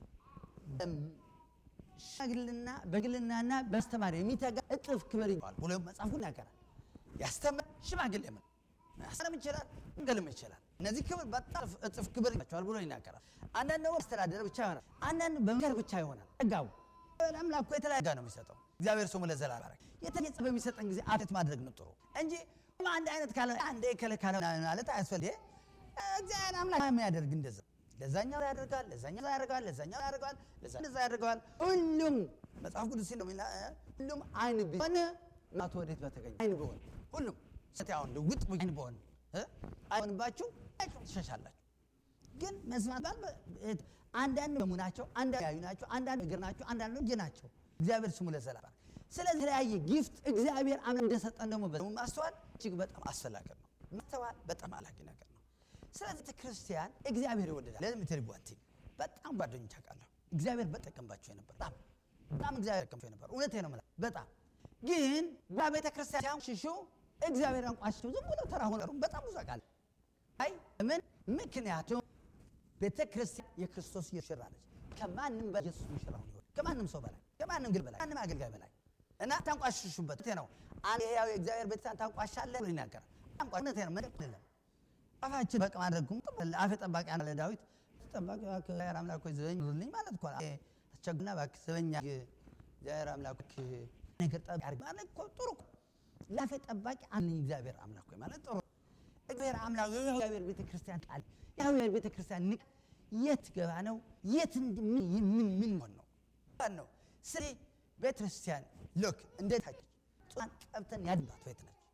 ሽማግልና በግልናና በአስተማሪ የሚተጋ እጥፍ ክብር ይባል ብሎ መጽሐፉ ይናገራል። ያስተምር ሽማግሌ ምን ያስተምር ይችላል፣ እንገልም ይችላል። እነዚህ ክብር በጣም እጥፍ ክብር ይቸዋል ብሎ ይናገራል። አንዳንድ ደግሞ አስተዳደር ብቻ ይሆናል፣ አንዳንድ በምክር ብቻ ይሆናል። ጸጋው አምላክ እኮ የተለያየ ነው የሚሰጠው። እግዚአብሔር ስሙ ለዘላለም ይባረክ። የተለየ ጸጋ በሚሰጠን ጊዜ አብት ማድረግ ነው ጥሩ እንጂ አንድ አይነት ካለ አንድ ከለ ካለ ማለት አያስፈልግ። እግዚአብሔር አምላክ የሚያደርግ እንደዛ ለዛኛው ያደርጋል፣ ለዛኛው ያደርጋል፣ ለዛኛው ያደርጋል፣ ለዛኛው ያደርጋል። ሁሉም መጽሐፍ ቅዱስ ሲል ነው ሁሉም አይን ቢሆን ማቶ ወዴት በተገኘ አይን ቢሆን ሁሉም ሰታውን ልውጥ አይን ቢሆን አይሆንባችሁ ትሸሻላችሁ። ግን መስማት ባል አንዳንድ ደሙ ናቸው፣ አንዳንድ ያዩ ናቸው፣ አንዳንድ እግር ናቸው፣ አንዳንድ እጅ ናቸው። እግዚአብሔር ስሙ ለዘላለም። ስለዚህ የተለያየ ጊፍት እግዚአብሔር አምላክ እንደሰጠን ደግሞ በ ማስተዋል እጅግ በጣም አስፈላጊ ነው። ማስተዋል በጣም አላጊ ነገር ነው። ስለዚህ ክርስቲያን እግዚአብሔር ይወደዳል። ለምትልቧንቲ በጣም ጓደኞች አውቃለሁ። እግዚአብሔር በጠቀምባቸው የነበር በጣም በጣም እግዚአብሔር ጠቀምባቸው የነበር እውነቴ ነው የምልህ። በጣም ግን በቤተ ክርስቲያን ሲያንሽሹ እግዚአብሔር አንቋሽቸው ዝም ብሎ ተራ ሆነሩ በጣም ብዙ አውቃለሁ። አይ ምን ምክንያቱም ቤተ ክርስቲያን የክርስቶስ ሙሽራ ነች። ከማንም በላይ ኢየሱስ ሙሽራ ነው። ከማንም ሰው በላይ ከማንም ግል በላይ ማንም አገልጋይ በላይ እና ታንቋሽሹበት ነው። አንድ ያው የእግዚአብሔር ቤተክርስቲያን ታንቋሻለህ ብሎ ይናገራል። ታንቋሽነት ነው ምንም አይደለም። አፋችን በቃ ማድረግኩም አፌ ጠባቂ አለ ዳዊት ጠባቂ እግዚአብሔር አምላክ ሆይ ዘበኝ ሩልኝ ማለት እኮ አስቸግና እባክህ ዘበኛ እግዚአብሔር አምላክ ነገር ጠባቂ አድርግ ማለት እኮ ጥሩ እኮ ለአፌ ጠባቂ አለኝ እግዚአብሔር አምላክ ሆይ ማለት ጥሩ እግዚአብሔር አምላክ የእግዚአብሔር ቤተክርስቲያን ቃል የእግዚአብሔር ቤተክርስቲያን ንቅ የት ገባ ነው የት ምን ምን ሆን ነው ነው ስለዚህ ቤተክርስቲያን ሎክ እንዴት ጧን ቀብተን ያድባት ቤት ነች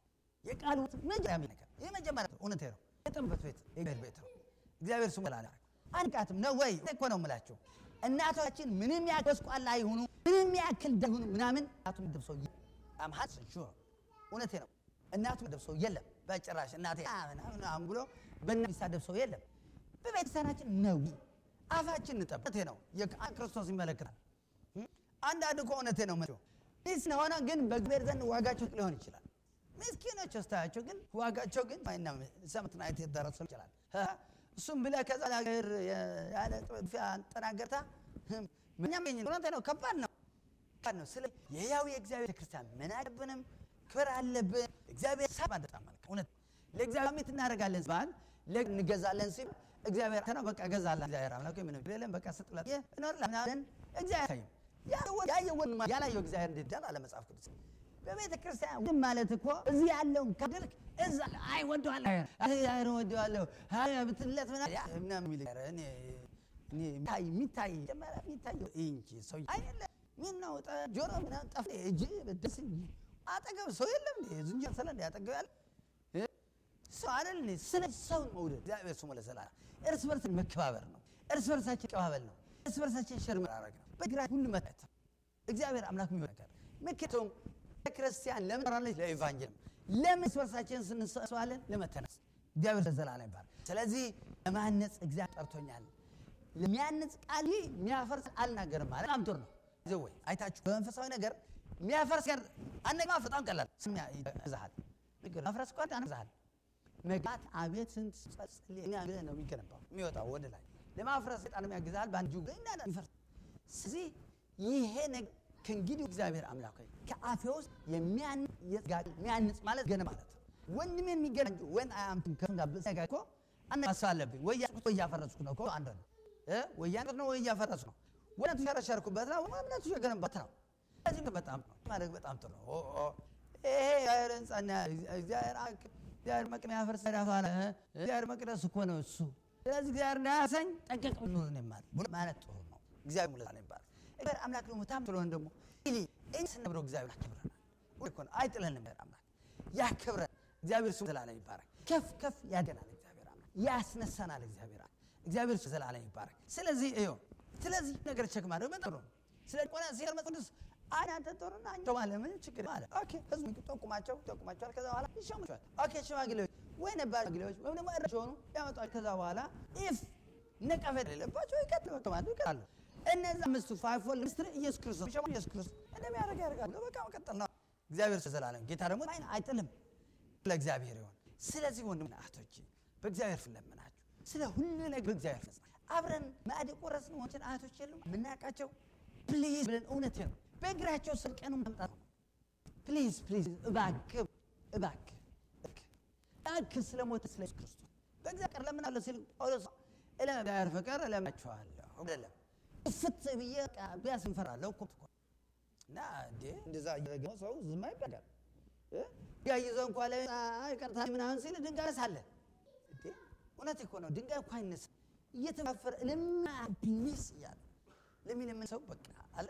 የቃሉ መጀመሪያ ነገር ይህ መጀመሪያ እውነቴ ነው። የጥምበት ቤት የእግዚአብሔር ቤት ነው። እግዚአብሔር ስሙ ላለ አንቃትም ነው ወይ እኮ ነው የምላቸው። እናቶቻችን ምንም ያክል ጎስቋላ ይሁኑ ምንም ያክል ይሁኑ ምናምን እናቱ ደብሰው አምሀት ሹር እውነቴ ነው። እናቱ ደብሰው የለም በጭራሽ እናቴ ምናምን ብሎ በእና የሚሳደብ ሰው የለም። በቤተሰናችን ነው አፋችን እንጠብቅ ነው ክርስቶስ ይመለከታል። አንዳንድ እኮ እውነቴ ነው መ ይህ ስለሆነ ግን በእግዚአብሔር ዘንድ ዋጋቸው ሊሆን ይችላል። ምስኪኖች ስታያቸው ግን ዋጋቸው ግን ሰምትና የተደረሱ ይችላል። እሱም ብለህ ከዛ ነገር ያለ ጥፊያ ጠናገርታ ምኛም እውነቴ ነው። ከባድ ነው ከባድ ነው። ስለ የሕያው የእግዚአብሔር ቤተክርስቲያን ምን አለብንም ክብር አለብን። እግዚአብሔር ሳ በጣም መልካም እውነት ለእግዚአብሔር ሚት እናደርጋለን ባል እንገዛለን ሲል እግዚአብሔር ነው በቃ ገዛላ እግዚአብሔር አምላክ ምን ብለን በቃ ስጥላት እኖርላለን እግዚአብሔር ያየውን ያላየው እግዚአብሔር እንዴት ዳል አለ መጽሐፍ ቅዱስ በቤተ ክርስቲያን ወንድም ማለት እኮ እዚህ ያለውን ካደልክ እዛ አይ ወደዋለሁ አይ ወደዋለሁ አይ ብትለት ምናምን የሚል እኔ እኔ የሚታይ የሚታይ ጀመረ የሚታየው እንጂ ሰው አይደለ ምን ነው ጆሮ ምናምን ጠፍ እጅ ደስ አጠገብ ሰው የለም እንዴ ዝንጀሮ ስለ እንዴ አጠገብ ያለ ሰው አይደል እንዴ ስለ ሰውን መውደድ እግዚአብሔር ስሙ ለዘላለም እርስ በርስ መከባበር ነው እርስ በርሳችን ቀባበል ነው እርስ በርሳችን ሸር መራረግ ነው በግራ ሁሉ መጣት እግዚአብሔር አምላክ የሚሆን ነገር ምክንያቱም ክርስቲያን ለምን ራለች ለኢቫንጀል ለምን እርስ በርሳችን ስንሰዋለን ለመተነስ እግዚአብሔር ለዘላለም ይባል ስለዚህ ለማነጽ እግዚአብሔር ጠርቶኛል ለሚያነጽ ቃል ይህ የሚያፈርስ አልናገርም ማለት በጣም ጥሩ ነው ወይ አይታችሁ በመንፈሳዊ ነገር የሚያፈርስ ነገር አነጋ በጣም ቀላል ይዛሃል ማፍረስ እኮ ያነዛሃል መግባት አቤት ስንት ጸልይ ነው የሚገነባው የሚወጣው ወደ ላይ ለማፍረስ ጣንም ያግዛል በአንድ ጁ ይፈርስ ስለዚህ ይሄ ነገር ከእንግዲህ እግዚአብሔር አምላክ ሆይ ከአፌ ውስጥ የሚያንጽ ማለት ገነ ማለት ወንድሜን የሚገናኝ ወን አያምትን ከፍንጋብሰጋ እኮ አነሳሳ አለብኝ ወይ እያፈረስኩ ነው እኮ አንድ ነው ወይ ነው ወይ እያፈረስኩ ነው ወነቱ ሸረሸርኩበት ነው እምነቱ የገነባት ነው ስለዚህ በጣም ማድረግ በጣም ጥሩ ነው ይሄ እግዚአብሔር ህንፃና እግዚአብሔር እግዚአብሔር መቅደስ ያፈርስ ዳፋለ እግዚአብሔር መቅደስ እኮ ነው እሱ ስለዚህ እግዚአብሔር እንዳያሰኝ ጠንቀቅ ብሎ ነው ማለት ማለት ጥሩ ነው እግዚአብሔር ሙላ ነው ይባላል እግዚአብሔር አምላክ ደግሞ ታም ስለሆነ ደግሞ ኢሊ እኝ ስነብረው እግዚአብሔር ያከብረናል እኮ ነው አይጥለንም እግዚአብሔር አምላክ ያከብረን እግዚአብሔር ስሙ ዘላለም ይባረክ ከፍ ከፍ ያደናል እግዚአብሔር አምላክ ያስነሳናል እግዚአብሔር እግዚአብሔር ስሙ ዘላለም ይባረክ ስለዚህ እዩ ስለዚህ ነገር ቸክ ማድረግ በጣም ነው ስለ ቆና ሲር መቅደስ አንተ ጦርና አንተ ማለት ምን ችግር አለ ኦኬ ህዝቡ ጠቁማቸው ጠቁማቸዋል ከዛ በኋላ ይሾማቸዋል ኦኬ ሽማግሌዎች ወይ ነባር ሽማግሌዎች ወይም ደግሞ እረሽ ሆኑ ያመጣል ከዛ በኋላ ኢፍ ነቀፈት የሌለባቸው ይቀጥሉ ተማሉ ይቀጥላሉ እነዛ አምስቱ ፋይፎል ምስትር ኢየሱስ ክርስቶስ ሸማ ኢየሱስ ክርስቶስ እንደሚያደርግ ያደርጋሉ በቃ መቀጠል ነው እግዚአብሔር ዘላለም ጌታ ደግሞ አይን አይጥልም ለእግዚአብሔር ይሆን ስለዚህ ወንድም እህቶቼ በእግዚአብሔር ፊት ለምናችሁ ስለ ሁሉ ነገር በእግዚአብሔር ፊት አብረን ማዕድ የቆረስን ወንችን እህቶች የሉም የምናውቃቸው ፕሊዝ ብለን እውነት ነው በእግራቸው ስር ቀኑ ማምጣት ነው ፕሊዝ ፕሊዝ እባክህ እባክህ እባክህ ስለ ሞተ ስለ ኢየሱስ ክርስቶስ በእግዚአብሔር ቀር ለምናለሁ ሲል ጳውሎስ እግዚአብሔር ፍቅር እለምናችኋለሁ አይደለም ፍት ብዬ ቢያስ እንፈራለሁ እኮ እና እንዴ እንደዛ እያደረገ ሰው ዝም አይባላል ያይዘው እንኳ ላይ ይቅርታ ምናምን ሲል ድንጋይ ሳለ እውነት እኮ ነው ድንጋይ እኮ አይነሳ እየተፋፈረ ለማ ፕሊስ እያለ ለሚለምን ሰው በቃ አለ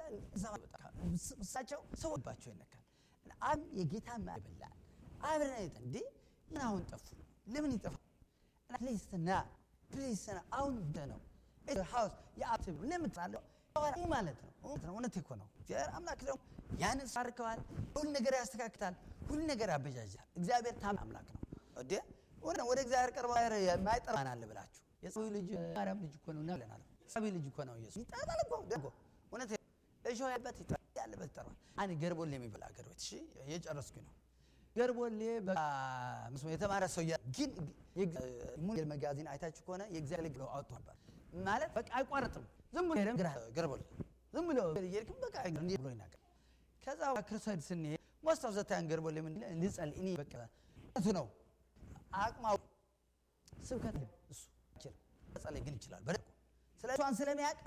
እሳቸው ሰውባቸው ይነካል አብ የጌታ ማይበላል አብረን እንዴ ምን አሁን ጠፉ ለምን ይጠፋ ፕሊስ ና ፕሊስ ና አሁን ነው ሃውስ የአብ ለምን ትላለህ ማለት ነው እውነት እኮ ነው እግዚአብሔር አምላክ ደግሞ ያንን ሳርከዋል ሁሉ ነገር ያስተካክታል ሁሉ ነገር ያበጃጃል እግዚአብሔር ታም አምላክ ነው እንዴ ወደ እግዚአብሔር ቀርባ የማይጠራን አለ ብላችሁ የሰው ልጅ ማርያም ልጅ እኮ ነው እና ብለናል ሰው ልጅ እኮ ነው ኢየሱስ ይጠራል እኮ ደጎ እውነት እሾ ያለበት ያለበት ይጠራል አንድ ገርቦሌ የሚበላ ገር ቤት እሺ እየጨረስኩኝ ነው ገርቦሌ በመስሎ የተማረ ሰው ግን ሙል መጋዚን አይታችሁ ከሆነ የእግዚአብሔር ልግ አውጥቶ ነበር ማለት በቃ አይቋረጥም ዝም ብሎ ሄደም ገርቦሌ ዝም ብሎ እየሄድክም በቃ እንዲህ ብሎ ይናገር ከዛ ክርስቶስ ስንሄድ ሞስት ኦፍ ዘ ታይም ገርቦሌ ምን ልጸልይ እኔ በቃ እሱ ነው አቅማው ስብከት እሱ ይችላል መጸለይ ግን ይችላል በደንብ ስለ እሷን ስለሚያውቅ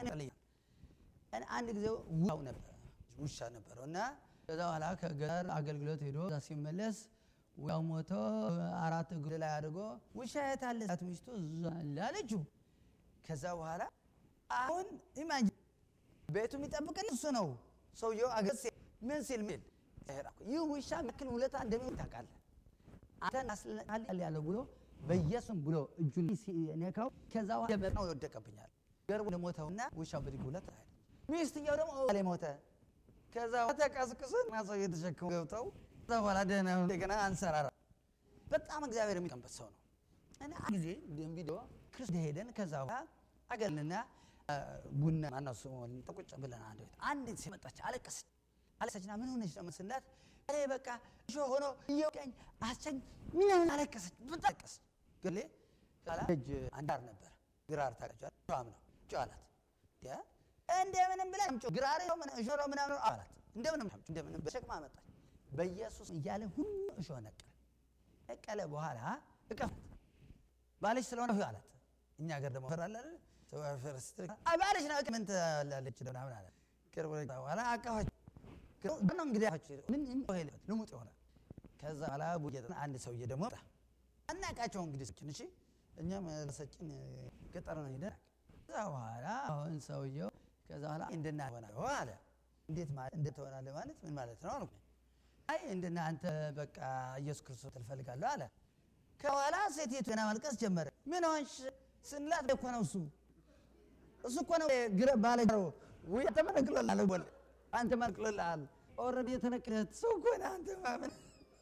እኔ አንድ ጊዜ ውሻው ነበር ውሻ ነበረው እና ከዛ በኋላ ከገጠር አገልግሎት ሄዶ እዛ ሲመለስ ውሻው ሞቶ አራት እግሩ ላይ አድርጎ ውሻ የት አለ ሳት ሚስቱ ላለችው ከዛ በኋላ አሁን ኢማጂን ቤቱ የሚጠብቅን እሱ ነው ሰውየው አገር ምን ሲል ሚል ይህ ውሻ ምክል ውለታ እንደሚሆን ታውቃለህ አንተን አስልናል ያለው ብሎ በኢየሱስም ብሎ እጁን ሲነካው ከዛ ደመ ነው ይወደቀብኛል ገርቡ ለሞተውና ውሻው ብድግ ብለት ሄደ። ሚስትየው ደግሞ ላይ ሞተ። ከዛ ተቀስቅስን ሰው እየተሸከሙ ገብተው ከዛ በኋላ ደህና እንደገና አንሰራራ። በጣም እግዚአብሔር የሚቀንበት ሰው ነው። እና አንድ ጊዜ ቪዲዮ ክርስቶስ ሄደን ከዛ በኋላ አገልንና ቡና ማነው ስሙ ቁጭ ብለን አንድ ቤት አንዲት ሴት መጣች፣ አለቀሰች አለቀሰችና ምን ሆነች ነው ስላት እኔ በቃ እሾ ሆኖ እየወቀኝ አስቸኝ ምን አለቀሰች፣ በጣም አለቀሰች። ገሌ ኋላ እጅ አንዳር ነበር ግራር ታቀጫል ጫም ነው ጫላት ያ እንደምንም ብላ ግራር ነው ምን እሾ ነው ምናምን አላት። እንደምንም እንደምንም በሸክማ መጣች። በኢየሱስ እያለ ሁሉ እሾ ነቀለ። ነቀለ በኋላ እቀፋት ባልሽ ስለሆነ አላት። እኛ ሀገር ደግሞ ፈራለ ባልሽ ነው ምን ትላለች ምናምን አለ። ቅርብ በኋላ አቀፋች ነው እንግዲህ ምን ልሙጥ ይሆናል። ከዛ በኋላ ቡጌጥ አንድ ሰውዬ ደግሞ አናቃቸው እንግዲህ ሰችን እሺ እኛም ሰችን ገጠር ነው ሄደን ከዛ በኋላ አሁን ሰውየው ከዛ በኋላ እንደና ሆናለ አለ። እንዴት ማለት እንዴት ትሆናለህ ማለት ምን ማለት ነው አልኩ። አይ እንደና አንተ በቃ ኢየሱስ ክርስቶስ ትፈልጋለሁ አለ። ከኋላ ሴቲቱ ገና ማልቀስ ጀመረ። ምን ሆንሽ ስንላት እኮ ነው እሱ እሱ እኮ ነው ግረ ባለ ወይ ተመነቅሎልሃል ወል አንተ መንቅሎልሃል ኦልሬዲ የተነቀለት ሰው እኮ ነህ አንተ ማመን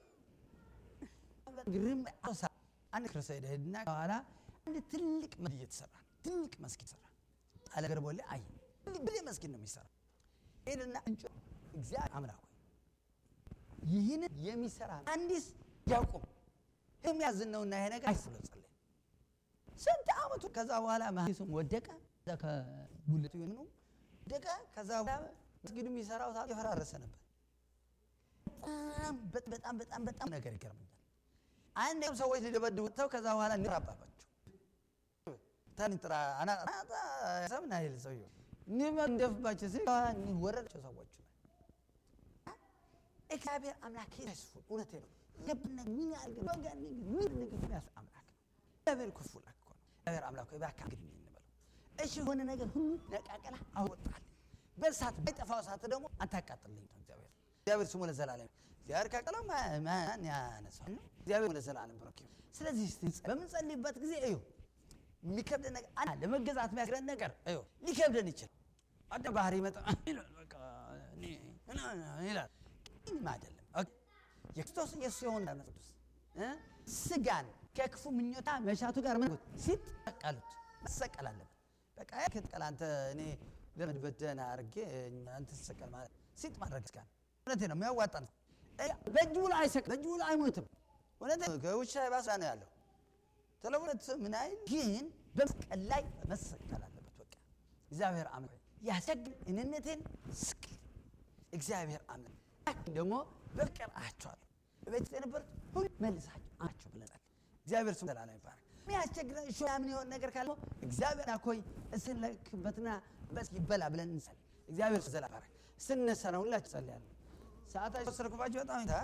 ግርም አሳ አንድ ክርስቶስ ሄደ ሄድና ከኋላ አንድ ትልቅ መስጊድ እየተሰራ ትልቅ መስጊድ ሰራ አለ ገርቦሌ አይ ብሌ መስጊድ ነው የሚሰራ ሄድና እንጮ እግዚአብሔር አምላክ ሆይ ይህንን የሚሰራ አንዲስ ያቁም የሚያዝን ነውና ይሄ ነገር አይስሎ ጸለይ ስንት አመቱ ከዛ በኋላ መሀንዲሱም ወደቀ ከጉልቱ ነው ወደቀ ከዛ በኋላ መስጊዱ የሚሰራው ሰዓት የፈራረሰ ነበር በጣም በጣም በጣም በጣም ነገር ይገርመኛል አንድም ሰዎች ሊደበድቡ ወጥተው ከዛ በኋላ እንራባባቸው ተንጥራ ሰምና ይል ሰውዬው እንደፍባቸው ሲ ወረዳቸው ሰዎቹ እግዚአብሔር አምላክ ይስፉል እውነቴ ነው ልብነ ምን ያርግ ወገን ምን ነገር ያስ አምላክ ነው እግዚአብሔር ኩፉል እኮ ነው እግዚአብሔር አምላክ ወይ ባካ እንግዲህ እንበለው እሺ የሆነ ነገር ሁሉ ነቃቀላ አወጣል በእሳት ባይጠፋው እሳት ደግሞ አታቃጥልኝ ነው እግዚአብሔር እግዚአብሔር ስሙ ለዘላለም እግዚአብሔር ካቀለው ማን ያነሳል እግዚአብሔር ለዘላለም ብሩክ ይሁን ስለዚህ በምንጸልይበት ጊዜ እዩ የሚከብደን ነገር አለ ለመገዛት የሚያስረን ነገር እዩ ሊከብደን ይችላል አደ ባህሪ ይመጣ ይላል አይደለም የክርስቶስ ኢየሱስ የሆነ ቅዱስ ስጋን ከክፉ ምኞታ መሻቱ ጋር ምን ሲጠቀሉት መሰቀል አለበት በቃ ክትቀል አንተ እኔ ለመድበት ደህና አድርጌ አንተ ትሰቀል ማለት ሲጥ ማድረግ ስጋን እውነቴ ነው የሚያዋጣ ነው በእጁ ላይ አይሰቅል በእጁ ላይ አይሞትም እውነቴ ከውሻ ባሳ ነው ያለው ተለውነት ምን አይል ግን በመስቀል ላይ መሰቀል አለበት በቃ እግዚአብሔር አምላክ ያሰግን እንነቴን ስቅል እግዚአብሔር አምላክ ደግሞ በፍቅር አያቸዋለሁ በቤት የነበሩት ሁሉ መልሳቸው አቸው ብለናል እግዚአብሔር ስም ዘላለም ይባረክ የሚያስቸግረን እሾ ምን የሆን ነገር ካለ እግዚአብሔር አኮይ እስንለክበትና በስ ይበላ ብለን እንጸል እግዚአብሔር ስም ዘላለም ይባረክ ስነሳ ነው ሁላችሁ ጸልያለሁ ሰዓታቸው ወሰድኩባቸው በጣም ታ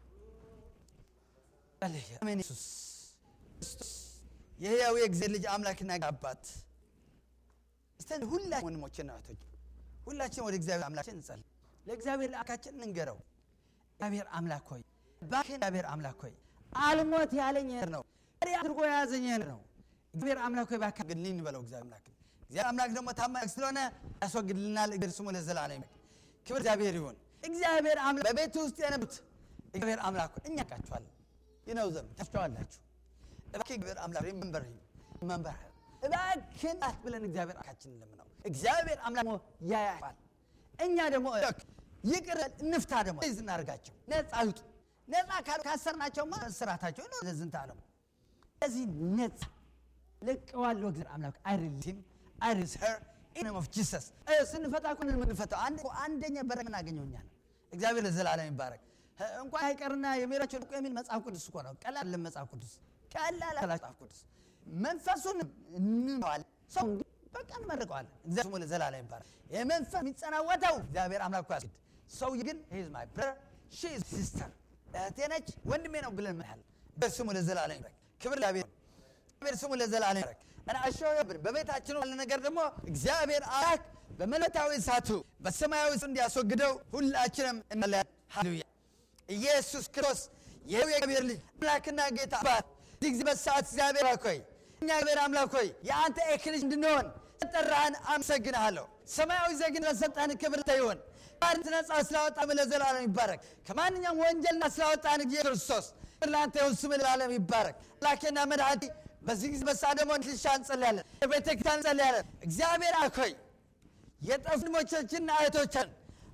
አሜን ኢየሱስ ክርስቶስ የሕያው የእግዚአብሔር ልጅ አምላክና አባት እስቲ ሁላችን ወንድሞችና እህቶች ሁላችን ወደ እግዚአብሔር አምላካችን እንጸልይ ለእግዚአብሔር ለአካችን እንንገረው እግዚአብሔር አምላክ ሆይ እባክህ እግዚአብሔር አምላክ ሆይ አልሞት ያለኝ ነው አድርጎ የያዘኝ ነው እግዚአብሔር አምላክ ሆይ እባክህ አግድልኝ እንበለው እግዚአብሔር አምላክ እግዚአብሔር አምላክ ደግሞ ታማኝ ስለሆነ ያስወግድልናል እግዚአብሔር ስሙ ለዘላለም ክብር እግዚአብሔር ይሁን እግዚአብሔር አምላክ በቤት ውስጥ የነበሩት እግዚአብሔር አምላክ እኛ ቃችኋለን ይነው ዘም ታችኋላችሁ እባክህ እግዚአብሔር አምላክ መንበር መንበር እባክህን ብለን እግዚአብሔር አምላካችን ለምነው እግዚአብሔር አምላክ ያያል እኛ ደግሞ ይቅር እንፍታ ደግሞ ዝ እናደርጋቸው ነፃ ይውጡ ነፃ ካሉ ካሰርናቸውማ ስራታቸው ነው ለዝንተ ዓለሙ እዚህ ነፃ ለቀዋለሁ እግዚአብሔር አምላክ አይሪሊም አይሪስ ሄር ኢን ኦፍ ጂሰስ ስንፈታ እኮ ነው የምንፈታው አንደኛ በረ የምናገኘው እኛ ነው እግዚአብሔር ለዘላለም ይባረክ እንኳን አይቀርና የሚራቸው ልቆ የሚል መጽሐፍ ቅዱስ እኮ ነው ቀላል ለመጽሐፍ ቅዱስ ቀላል መጽሐፍ ቅዱስ መንፈሱን እንዋል ሰው በቃ እንመርቀዋለን እግዚአብሔር ስሙ ለዘላለም ይባረክ የመንፈስ የሚጸናወተው እግዚአብሔር አምላክ ያስግድ ሰው ግን ሂዝ ማይ ብረር ሺ ኢዝ ሲስተር እህቴ ነች ወንድሜ ነው ብለን ምናል በስሙ ለዘላለም ይባረክ ክብር ለእግዚአብሔር እግዚአብሔር ስሙ ለዘላለም ይባረክ እና አሾ በቤታችን ያለ ነገር ደግሞ እግዚአብሔር አምላክ በመለኮታዊ እሳቱ በሰማያዊ እሱ እንዲያስወግደው ሁላችንም እንላለን ሃሌሉያ ኢየሱስ ክርስቶስ ይኸው የእግዚአብሔር ልጅ አምላክና ጌታ አባት እዚህ ጊዜ በሰዓት እግዚአብሔር አምላክ ሆይ እኛ እግዚአብሔር አምላክ ሆይ የአንተ ኤክልጅ እንድንሆን ጠራህን፣ አመሰግንሃለሁ። ሰማያዊ ዜግነት ለሰጠህን ክብር ይሁን። ባርነት ነጻ ስላወጣን ለዘላለም ይባረክ። ከማንኛውም ወንጀልና ስላወጣን ጊዜ ክርስቶስ ለአንተ ይሁን፣ ስምህ ለዘላለም ይባረክ። አምላኬና መድኃኒቴ በዚህ ጊዜ በሰዓት ደግሞ ልሻ እንጸልያለን፣ ቤተ ክርስቲያን እንጸልያለን። እግዚአብሔር አምላክ ሆይ የጠፉ ወንድሞቻችንና እህቶቻችን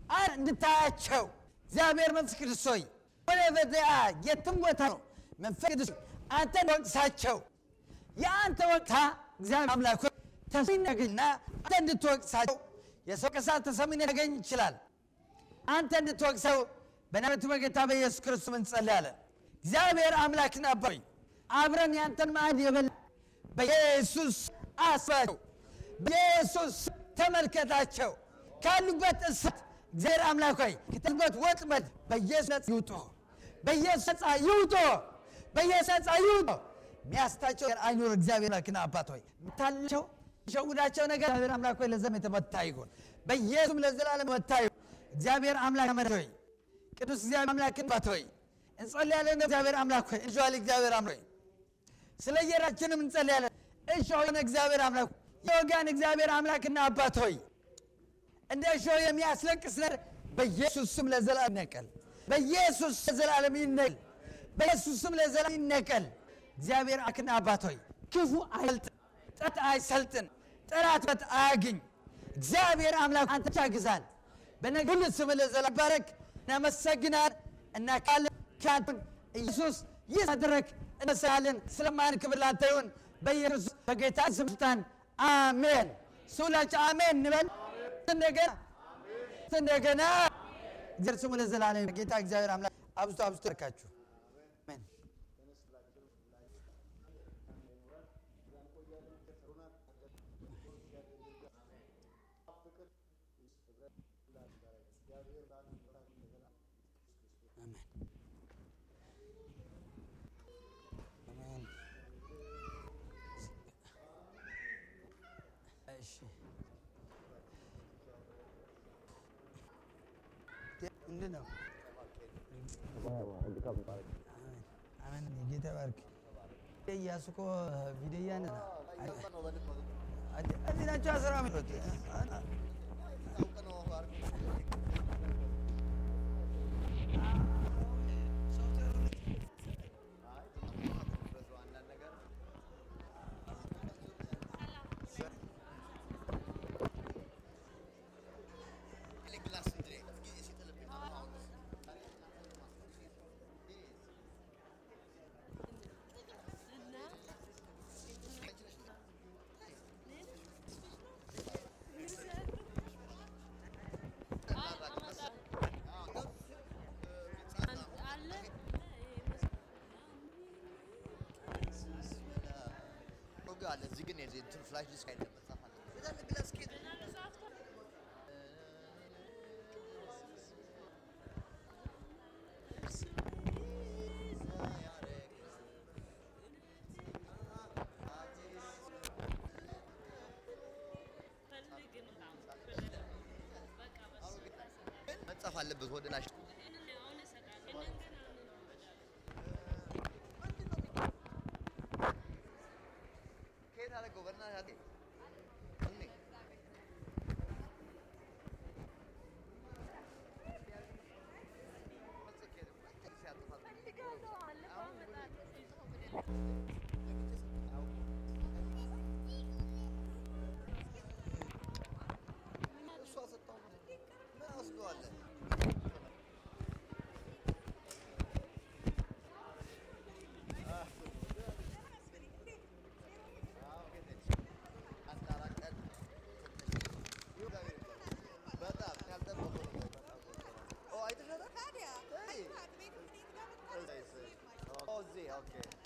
እንድታያቸው እግዚአብሔር መንፈስ ቅዱስ ሆይ ወደ በዚያ የትም ቦታ ነው መንፈስ ቅዱስ አንተ ወቅሳቸው የአንተ ወቅታ እግዚአብሔር አምላክ ሆይ ተሰሚነት ያገኝና አንተ እንድትወቅሳቸው የሰው ቅሳት ተሰሚነት ያገኝ ይችላል። አንተ እንድትወቅሰው በናዝሬቱ በጌታ በኢየሱስ ክርስቶስ እንጸልያለን። እግዚአብሔር አምላክና አባይ አብረን ያንተን ማዕድ የበላ በኢየሱስ አስባቸው፣ በኢየሱስ ተመልከታቸው። ካሉበት እሳት እግዚአብሔር አምላክ ሆይ ከተሉበት ወጥመድ በኢየሱስ ነጻ ይውጡ፣ በኢየሱስ ነጻ ይውጡ፣ በኢየሱስ ነጻ ይውጡ። የሚያስታቸው አይኖር። እግዚአብሔር አምላክና አባት ሆይ የምታላቸው ሸውዳቸው ነገር እግዚአብሔር አምላክ ሆይ ለዘም የተመታ ይሁን፣ በኢየሱስም ለዘላለም መታ ይሁን። እግዚአብሔር አምላክ መድኃኒት ሆይ ቅዱስ እግዚአብሔር አምላክ አባት ሆይ እንጸልያለን። እግዚአብሔር አምላክ ሆይ እንሸዋል። እግዚአብሔር አምላክ ሆይ ስለ የራችንም እንጸልያለን። እሾ የሆነ እግዚአብሔር አምላክ የወጋን እግዚአብሔር አምላክና አባት ሆይ እንደ እሾ የሚያስለቅስ ነገር በኢየሱስ ስም ለዘላለም ይነቀል። በኢየሱስ ለዘላለም ይነቀል። በኢየሱስ ስም ለዘላለም ይነቀል። እግዚአብሔር አምላክና አባት ሆይ ክፉ አይሰልጥን፣ ጠላት አይሰልጥን፣ ጠላት በት አያግኝ። እግዚአብሔር አምላክ አንተ ብቻ ግዛን። በነገር ሁሉ ስም ለዘላለም ይባረክ። እናመሰግናል እና ካለ ካንቱን ኢየሱስ ይህ መድረክ እንመሰግናለን። ስለማን ክብር ላንተ ይሁን በኢየሱስ በጌታ ስልጣን አሜን። ሁላችን አሜን እንበል። እንደገና እንደገና እግዚአብሔር ስሙ ለዘላለም ጌታ እግዚአብሔር አምላክ አብዝቶ አብዝቶ ይባርካችሁ። አሜን። አሜን። እሺ ምንድን ነው? አሜን። ጌታ ባርክ። እያሱ እኮ ቪዲዮ እያነ ነው። እዚህ ናቸው አስራ ሚሉት አለ እዚህ ግን የዚህ እንትን ፍላሽ ዲስክ አይደለም መጻፍ አለ የዛን ግላስ ኬት መጻፍ አለበት ወደ ላሽ ከየት አደረገው በእናትህ እኔ እሷ ሰጠው ምን ወስደዋለን በጣም ያልጠበቁ ነው። አይተሻታል? ታዲያ Hey. ቤት ምን ጋር እዚህ ኦኬ